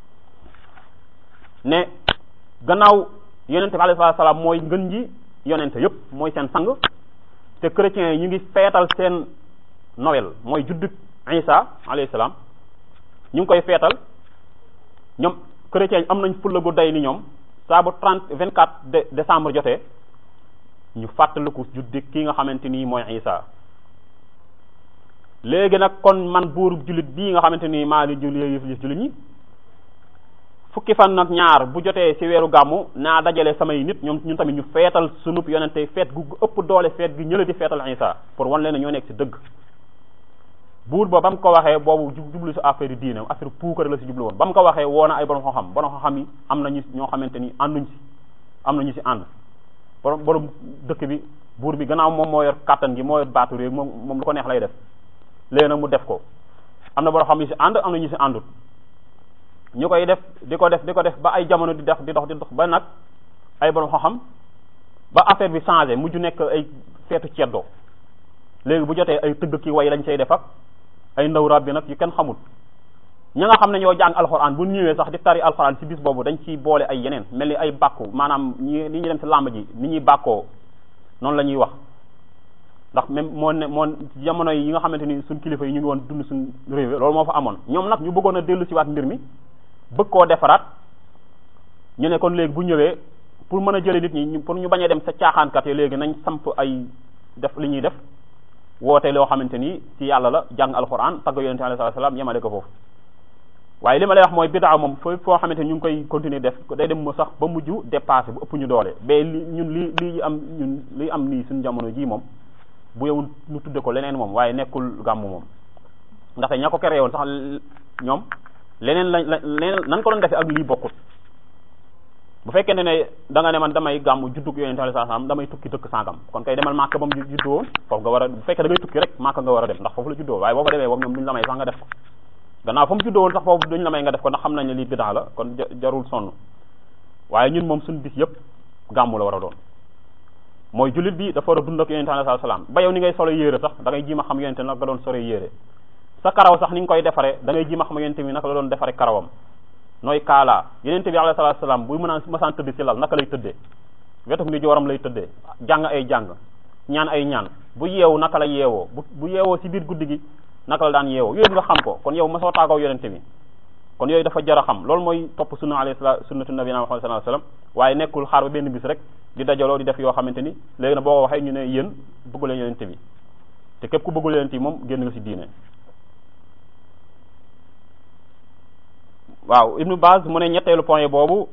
ne gannaaw yonente bi alayhi salaam mooy ngën ji yonente yépp mooy seen sang te chrétiens yi ñu ngi feetal seen Noël mooy juddug Isa alayhi salaam ñu ngi koy feetal ñoom chrétiens yi am nañ fulla gu day ni ñoom saa bu trente vingt quatre de décembre jotee ñu fàttaliku juddi ki nga xamante nii mooy Isa léegi nag kon man buur jullit bii nga xamante ni maa di julli yëf yëf jullit ñi fukki fan nag ñaar bu jotee ci weeru gàmmu naa dajale samay nit ñoom ñun tamit ñu feetal sunub yonente feet gu ëpp doole feet gi ñële di feetal Isa pour wan leen ne ñoo nekk ci dëgg buur ba ba mu ko waxee boobu jublu si affaire diine affaire puukare la si jublu woon ba mu ko waxee woo na ay borom xam-xam borom xam-xam yi am nañu ñoo xamante ni ànduñ si am nañu si ànd borom borom dëkk bi buur bi gannaaw moom moo yor kàttan gi moo yor baatu réew moom moom lu ko neex lay def léegi nag mu def ko am na borom xam yi si ànd am na ñu si àndut ñu koy def di ko def di ko def ba ay jamono di def di dox di dox ba nag ay borom xam-xam ba affaire bi changé mujj nekk ay feetu ceddoo léegi bu jotee ay tëgg ki way lañ cay def ak ay ndaw rab bi nag yu kenn xamul ña nga xam ne ñoo jàng alxuraan bu ñëwee sax di tari alxuraan ci bis boobu dañ ciy boole ay yeneen mel ni ay bàkku maanaam ñi ni ñuy dem ci làmb ji ni ñuy bàkkoo noonu la ñuy wax ndax même moo ne moo jamono yi nga xamante ni suñ kilifa yi ñu ngi woon dund suñ réew loolu moo fa amoon ñoom nag ñu bëggoon a dellu si waat mbir mi bëgg koo defaraat ñu ne kon léegi bu ñëwee pour mën a jële nit ñi pour ñu bañ a dem sa caaxaankat yi léegi nañ samp ay def li ñuy def woote loo xamante ni ci yàlla la jàng alxuraan tagg yonente alayhi salaam yemale ko foofu waaye li ma lay wax mooy bidaa moom foo foo xamante ni ñu ngi koy continuer def day dem mu sax ba mujj dépassé bu ëpp ñu doole ba li ñun li li am ñun li am nii suñu jamono ji moom bu yow ñu tudde ko leneen moom waaye nekkul gàmmu moom ndaxte ña ko créé woon sax ñoom leneen lañ leneen nan ko doon defee ak lii bokkut bu fekkente ne da nga ne man damay gàmmu juddug yonente alayhi salaam damay tukki dëkk sangam kon kay demal Màkka ba mu juddoo foofu nga war a bu fekkee da ngay tukki rek Màkka nga war a dem ndax foofu la juddoo waaye boo fa demee boobu ñoom duñu la may sax nga def ko gannaaw fa mu juddoo woon sax foofu duñu la may nga def ko ndax xam nañ ne lii bidaa la kon jarul sonn waaye ñun moom suñu bis yëpp gàmmu la war a doon mooy jullit bi dafa war a dund ak yonente alayhi salaam ba yow ni ngay solo yéere sax da ngay jiima xam yonente nag nga doon sore yéere sa karaw sax ni nga koy defare da ngay jiima xam yonente mi naka la doon defare karawam nooy kaalaa yenente bi alayhi salaatu salaam buy mën a masaan tëdd ci lal naka lay tëddee wetuk ni jooram lay tëddee jàng ay jàng ñaan ay ñaan bu yeewu naka la yeewoo bu bu yeewoo ci biir guddi gi naka la daan yeewoo yooyu nga xam ko kon yow masoo taagaw yonente bi kon yooyu dafa jar a xam loolu mooy topp sunna alayhi salaatu sunnatu nabiyina Muhammad sallallahu alayhi wasallam waaye nekkul xaar ba benn bis rek di dajaloo di def yoo xamante ni léegi nag boo ko waxee ñu ne yéen bëggu leen yonente bi te képp ku bëggul yonente bi moom génn nga ci diine waaw ibnu Baz mu ne ñetteelu point boobu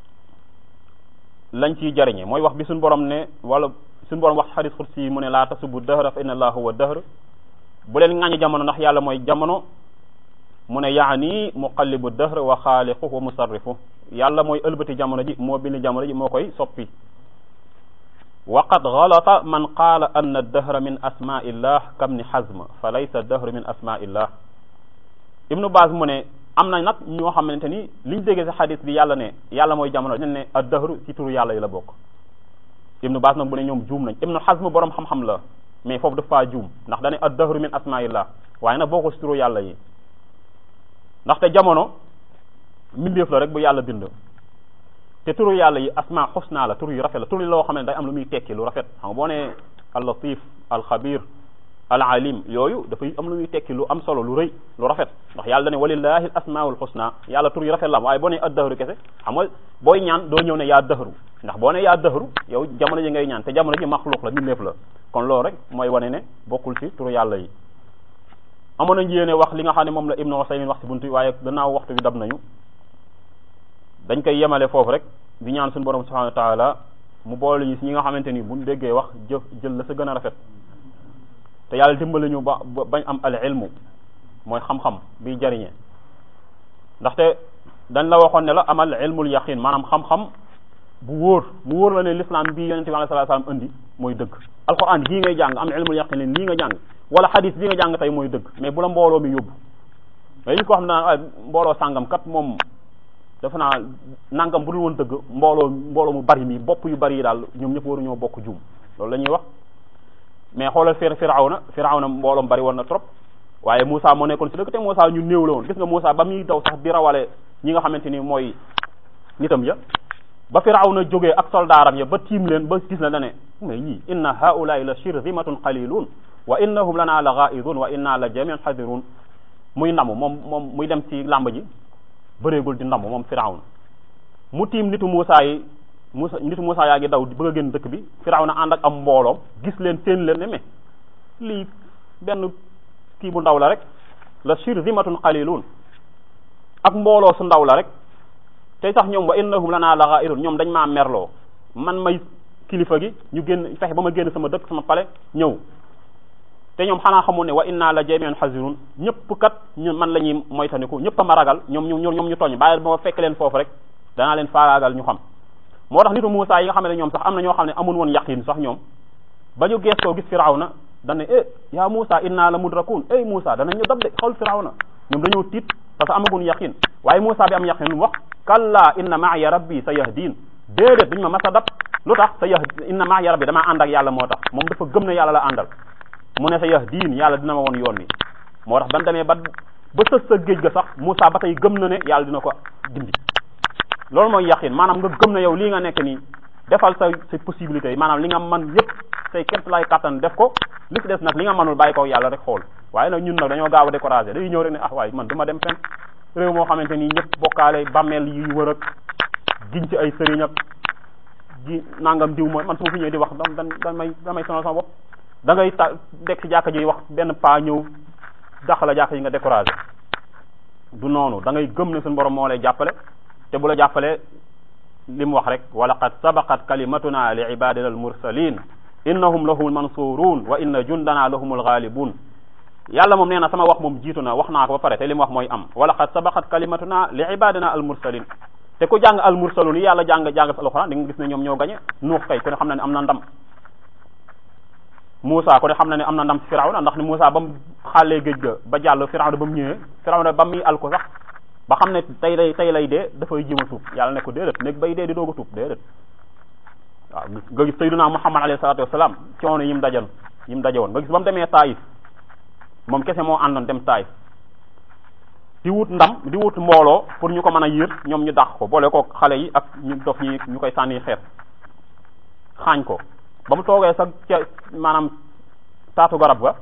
lañ ciy jariñe mooy wax bi suñu borom ne wala suñu borom wax xadis xursi yi mu ne laa tasubu dahra fa inna allaha huwa dahr bu leen ŋàññi jamono ndax yàlla mooy jamono mu ne yaani muqallibu dahr wa xaaliqu wa musarrifu yàlla mooy ëlbati jamono ji moo bind jamono ji moo koy soppi wa qad galata man qaala anna dahra min asmaillah kabni hazm fa laysa dahru min asmaillah ibnu Baz mu ne am na nag ñoo xamante ni liñ déggee si xadis bi yàlla ne yàlla mooy jamono dañ ne ad-dahru ci turu yàlla yi la bokk ibnu baas nag bu ne ñoom juum nañ ibnu xasm borom xam-xam la mais foofu dafa juum ndax dane ad-dahru min asmaillah waaye nag boo ko si turu yàlla yi ndaxte jamono mbindeef la rek bu yàlla bind te turu yàlla yi asma xusna la tur yu rafet la tur yi loo xam ne day am lu muy tekki lu rafet xam nga boo ne al latif al xabir al alim yooyu dafay am lu muy tekki lu am solo lu rëy lu rafet ndax yàlla dane walillahi al asmaul husna yàlla tur yu rafet la am waaye boo ne ad dahru kese xam nga booy ñaan doo ñëw ne yaa dahru ndax boo ne yaa dahru yow jamono ji ngay ñaan te jamono ji maxluq la mbindeef la kon loolu rek mooy wane ne bokkul ci turu yàlla yi amoon nañ yéene wax li nga xam ne moom la ibnu Usaymin wax ci buntu waaye gannaaw waxtu bi dab nañu dañ koy yemale foofu rek di ñaan suñu borom subhanahu wa taala mu boole ñu si ñi nga xamante ni buñ déggee wax jëf jël la sa gën a rafet te yàlla dimbali ñu ba bañ am al ilmu mooy xam-xam biy jariñe ndaxte dañ la waxoon ne la amal ilmul yaqin maanaam xam-xam bu wóor mu wóor la ne l'islam bii yonente bi sallallahu alayhi wasallam indi mooy dëgg alquran bii ngay jàng am ilmul yaqin leen lii nga jàng wala hadis bii nga jàng tey mooy dëgg mais bu la mbooloo mi yóbbu mais li ko xam ne mbooloo sàngam kat moom dafa naa nangam bu dul woon dëgg mbooloo mbooloo mu bari mi bopp yu bari yi daal ñoom ñëpp waruñoo bokk juum loolu la ñuy wax mais xoolal fir firawna firawna mbooloom bari woon na trop waaye Moussa moo nekkoon si dëgg te Moussa ñu néew la woon gis nga Moussa ba muy daw sax di rawale ñi nga xamante ni mooy nitam ya ba firawna jógee ak soldaaram ya ba tiim leen ba gis na la ne mais ñii inna haulaai la shirzimatun qalilun wa innahum lana la ghaidun wa inna la jamiun hadirun muy ndamu moom moom muy dem ci làmb ji bëreegul di ndamu moom firawna mu tiim nitu Moussa yi Moussa nitu Moussa yaa ngi daw di bëgg a génn dëkk bi Firawna ànd ak am mbooloom gis leen seen leen ne mais lii benn kii bu ndaw la rek la shirzimatun qalilun ak mbooloo su ndaw la rek tey sax ñoom wa innahum lana la ghairun ñoom dañ maa merloo man may kilifa gi ñu génn fexe ba ma génn sama dëkk sama pale ñëw te ñoom xanaa xamul ne wa inna la jami'un hazirun ñëpp kat ñu man la ñuy moytandiku ñëpp a ma ragal ñoom ñu ñoom ñu tooñ bàyyi ba ma fekk leen foofu rek danaa leen faagaagal ñu xam moo tax nitu Muusaa yi nga xam ne ñoom sax am na ñoo xam ne amul woon yaqin sax ñoom ba ñu geestoo gis Firawna dañ ne eh yaa Muusaa inna la mudrakun ey Muusaa danañ ñu dab de xawul Firawna ñoom dañoo tiit parce que amagun yaqin waaye Muusaa bi am yaqin lu mu wax kalla inna ma'iya rabbi sayahdin déedéet duñu ma mas a dab lu tax sa yah inna ma'iya rabbi damaa ànd ak yàlla moo tax moom dafa gëm ne yàlla la àndal mu ne sa yahdin yàlla dina ma woon yoon wi moo tax ban demee ba ba sës sa géej ga sax Muusaa ba tey gëm na ne yàlla dina ko gindi loolu mooy yaqin maanaam nga gëm na yow lii nga nekk nii defal sa sa possibilité yi maanaam li nga mën yépp say képp lay kattan def ko li ci des nag li nga mënul bàyyi ko yàlla rek xool waaye nag ñun nag dañoo gaaw a découragé day ñëw rek ne ah waaye man du ma dem fenn réew moo xamante nii ñëpp bokkaale bàmmeel yi wër ak giñ ci ay sëriñ ak gi nangam diw mooy man su ma fi ñëwee di wax da da damay damay sonal sama bopp da ngay ta dekk ci jàkka ji wax benn paa ñëw dàq la jàkka ji nga découragé du noonu da ngay gëm ne suñu borom moo lay jàppale te bu la jàppalee li mu wax rek wa laqad sabaqat kalimatuna li ibadina al mursalin innahum lahumul mansurun wa inna jundana lahumul ghalibun yàlla moom nee na sama wax moom jiitu na wax naa ko ba pare te li mu wax mooy am wa laqad sabaqat kalimatuna li ibadina al mursalin te ku jàng al mursalun yi yàlla jàng jàng fi alquran di nga gis ne ñoom ñoo gañe nuux kay ku ne xam na ne am na ndam Moussa ku ne xam na ne am na ndam ci Firawna ndax ni Moussa ba mu xàllee géej ga ba jàll Firawna ba mu ñëwee Firawna ba muy al ko sax ba xam ne tey lay tey lay dee dafay jéem a tuub yàlla ne ko déedéet nekk bay dee di doog a tuub déedéet waaw nga gis sayyiduna Muhammad alayhi salatu wassalam coono yi mu dajan yi mu daje woon nga gis ba mu demee Taïf moom kese moo àndoon dem Taïf di wut ndam di wut mbooloo pour ñu ko mën a yër ñoom ñu dàq ko boole ko xale yi ak ñu dof ñi ñu koy sànni xeet xaañ ko ba mu toogee sa ca maanaam taatu garab ga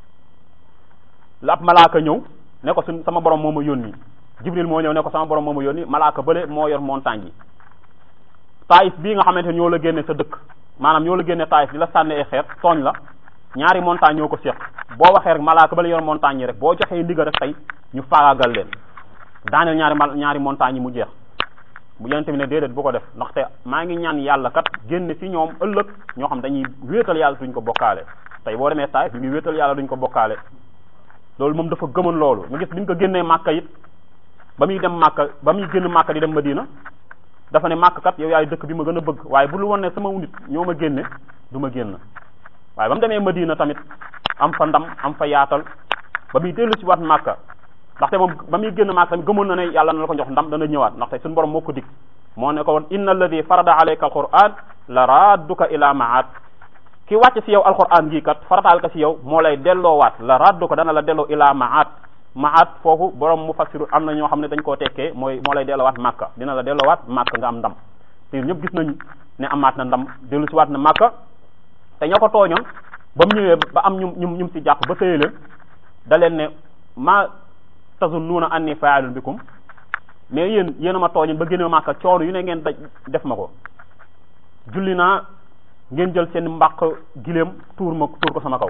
la ab malaaka ñëw ne ko suñ sama borom moo ma yónni jibril moo ñëw ne ko sama borom moo ma yónni malaaka bële moo yor montagne yi taayif bii nga xamante ñoo la génne sa dëkk maanaam ñoo la génne taayif di la sànni ay xeet tooñ la ñaari montagne ñoo ko seq boo waxee rek malaaka bële yor montagne yi rek boo joxee ndigal rek tey ñu faagaagal leen daaneel ñaari mal ñaari montagne yi mu jeex bu yonente bi ne déedéet bu ko def ndaxte maa ngi ñaan yàlla kat génn ci ñoom ëllëg ñoo xam dañuy wéetal yàlla duñ ko bokkaale tey boo demee taayif ñu ngi wéetal yàlla duñ ko bokkaale loolu moom dafa gëmoon loolu nga gis bi ñu ko génnee màkka it ba muy dem màkka ba muy génn màkka di dem madina dafa ne màkk kat yow yaay dëkk bi ma gën a bëgg waaye bu lu woon ne sama nit ñoo ma génne du ma génn waaye ba mu demee madina tamit am fa ndam am fa yaatal ba muy dellu ci waat màkka ndaxte moom ba muy génn màkka tamit gëmoon na ne yàlla na la ko jox ndam dana ñëwaat ndaxte suñu borom moo ko dig moo ne ko woon inna alladi farada alayka alquran la radduka ila maat ki wàcc ci yow alquran gii kat farataal ka ci yow moo lay delloowaat la raddu ko dana la delloo ila maat maat foofu borom mu fassiru am na ñoo xam ne dañ koo tekkee mooy moo lay delloowaat màkka dina la delloowaat màkka nga am ndam te ñëpp gis nañ ne amaat na ndam dellu si waat na màkka te ñoo ko tooñoon ba mu ñëwee ba am ñu ñu ñu si jàpp ba tëye leen da leen ne ma tazunnuuna anni fa'ilun bikum mais yéen yéen a ma tooñoon ba génne màkka coono yu ne ngeen daj def ma ko julli naa ngeen jël seen mbàq giléem tuur ma tuur ko sama kaw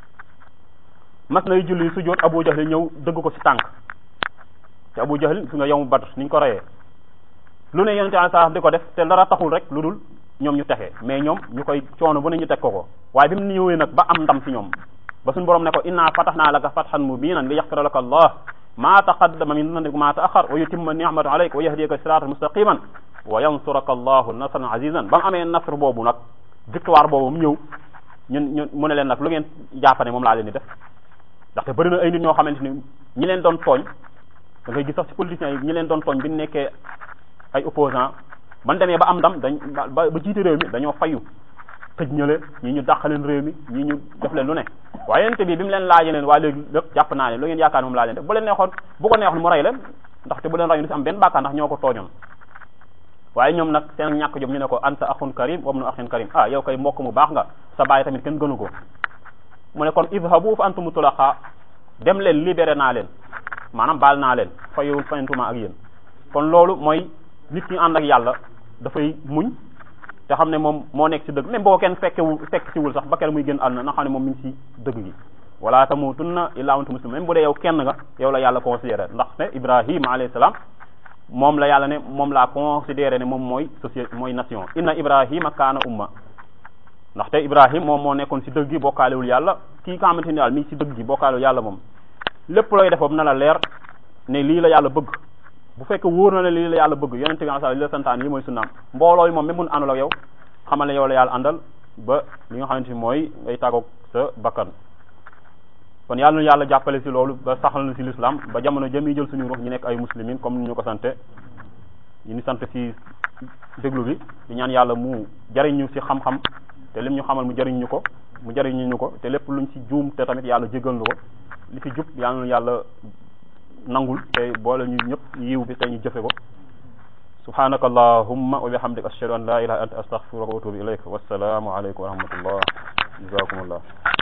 mas nay julli su jot Abu Jahl ñëw dëgg ko ci tànk te Abu Jahl su nga yow Badr ni ñu ko reyee lu ne yonente saa di ko def te dara taxul rek lu dul ñoom ñu texee mais ñoom ñu koy coono bu ne ñu teg ko ko waaye bi mu ñëwee nag ba am ndam ci ñoom ba suñu borom ne ko inna fatahnaa laka fathan mubinan li yaxfira laka allah ma taqaddama min dhanbika ma ta'akhkhar wa yutimma ni'mata alayka wa yahdiyaka siratan mustaqiman wa yansuraka allahu nasran azizan ba mu amee nasr boobu nag victoire boobu mu ñëw ñun ñun mu ne leen nag lu ngeen jàppane moom laa leen di def ndaxte bëri na ay nit ñoo xamante ni ñi leen doon tooñ da ngay gis sax ci politiciens yi ñi leen doon tooñ bi ñu nekkee ay opposant ban demee ba am ndam dañ ba ba jiite réew mi dañoo fayu tëj ñële ñii ñu dàq leen réew mi ñii ñu def leen lu ne waaye yonente bi bi mu leen laajee leen waa léegi lépp jàpp naa leen lu ngeen yaakaar moom laa leen def bu leen neexoon bu ko neexoon mu rey leen ndaxte bu leen reyu du si am benn bàkkaar ndax ñoo ko tooñoon waaye ñoom nag seen ñàkk jom ñu ne ko anta axun karim wabnu axin karim ah yow kay mbokk mu baax nga sa baay tamit kenn gënu ko mu ne kon idhabu fa antum tulaqa dem leen libéré naa leen maanaam baal naa leen fayowul fayantuma ak yéen kon loolu mooy nit ñi ànd ak yàlla dafay muñ te xam ne moom moo nekk ci dëgg même boo kenn fekkewu fekk ciwul sax ba kenn muy gën àdduna na xam ne moom mi ngi ci dëgg gi wala tamutunna illa antum muslimun même bu dee yow kenn nga yow la yàlla considéré ndax ne ibrahima alayhi salaam moom la yàlla ne moom laa considéré ne moom mooy société mooy nation inna ibrahima kaana umma ndaxte ibrahim moom moo nekkoon si dëgg gi bokkaalewul yàlla kii nga xamante ni daal mi si dëgg gi bokkaalewul yàlla moom lépp looy def na la leer ne lii la yàlla bëgg bu fekkee wóor na ne lii la yàlla bëgg yonente bi sallallahu alayhi wa sallam li la santaan lii mooy sunnaam mbooloo yi moom même mun àndul ak yow xamal ne yow la yàlla àndal ba li nga xamante ni mooy ngay tàggoog sa bakkan kon yàlla na yàlla jàppale si loolu ba saxal na si l'islam ba jamono jëmi jël suñu ruux ñu nekk ay muslimin comme ni ñu ko sante ñu ni sant si déglu bi di ñaan yàlla mu jariñ ñu si xam-xam te lim ñu xamal mu jariñ ñu ko mu jariñ ñu ko te lépp luñ si juum te tamit yàlla jégal ñu ko li fi jub yàlla na yàlla nangul te boole ñu ñëpp yiw bi te ñu jëfe ko subhanaka allahumma wa bihamdika ashhadu an la ilaha illa anta astaghfiruka wa atubu ilayk wassalaamu alaykum wa rahmatullah jazakumullah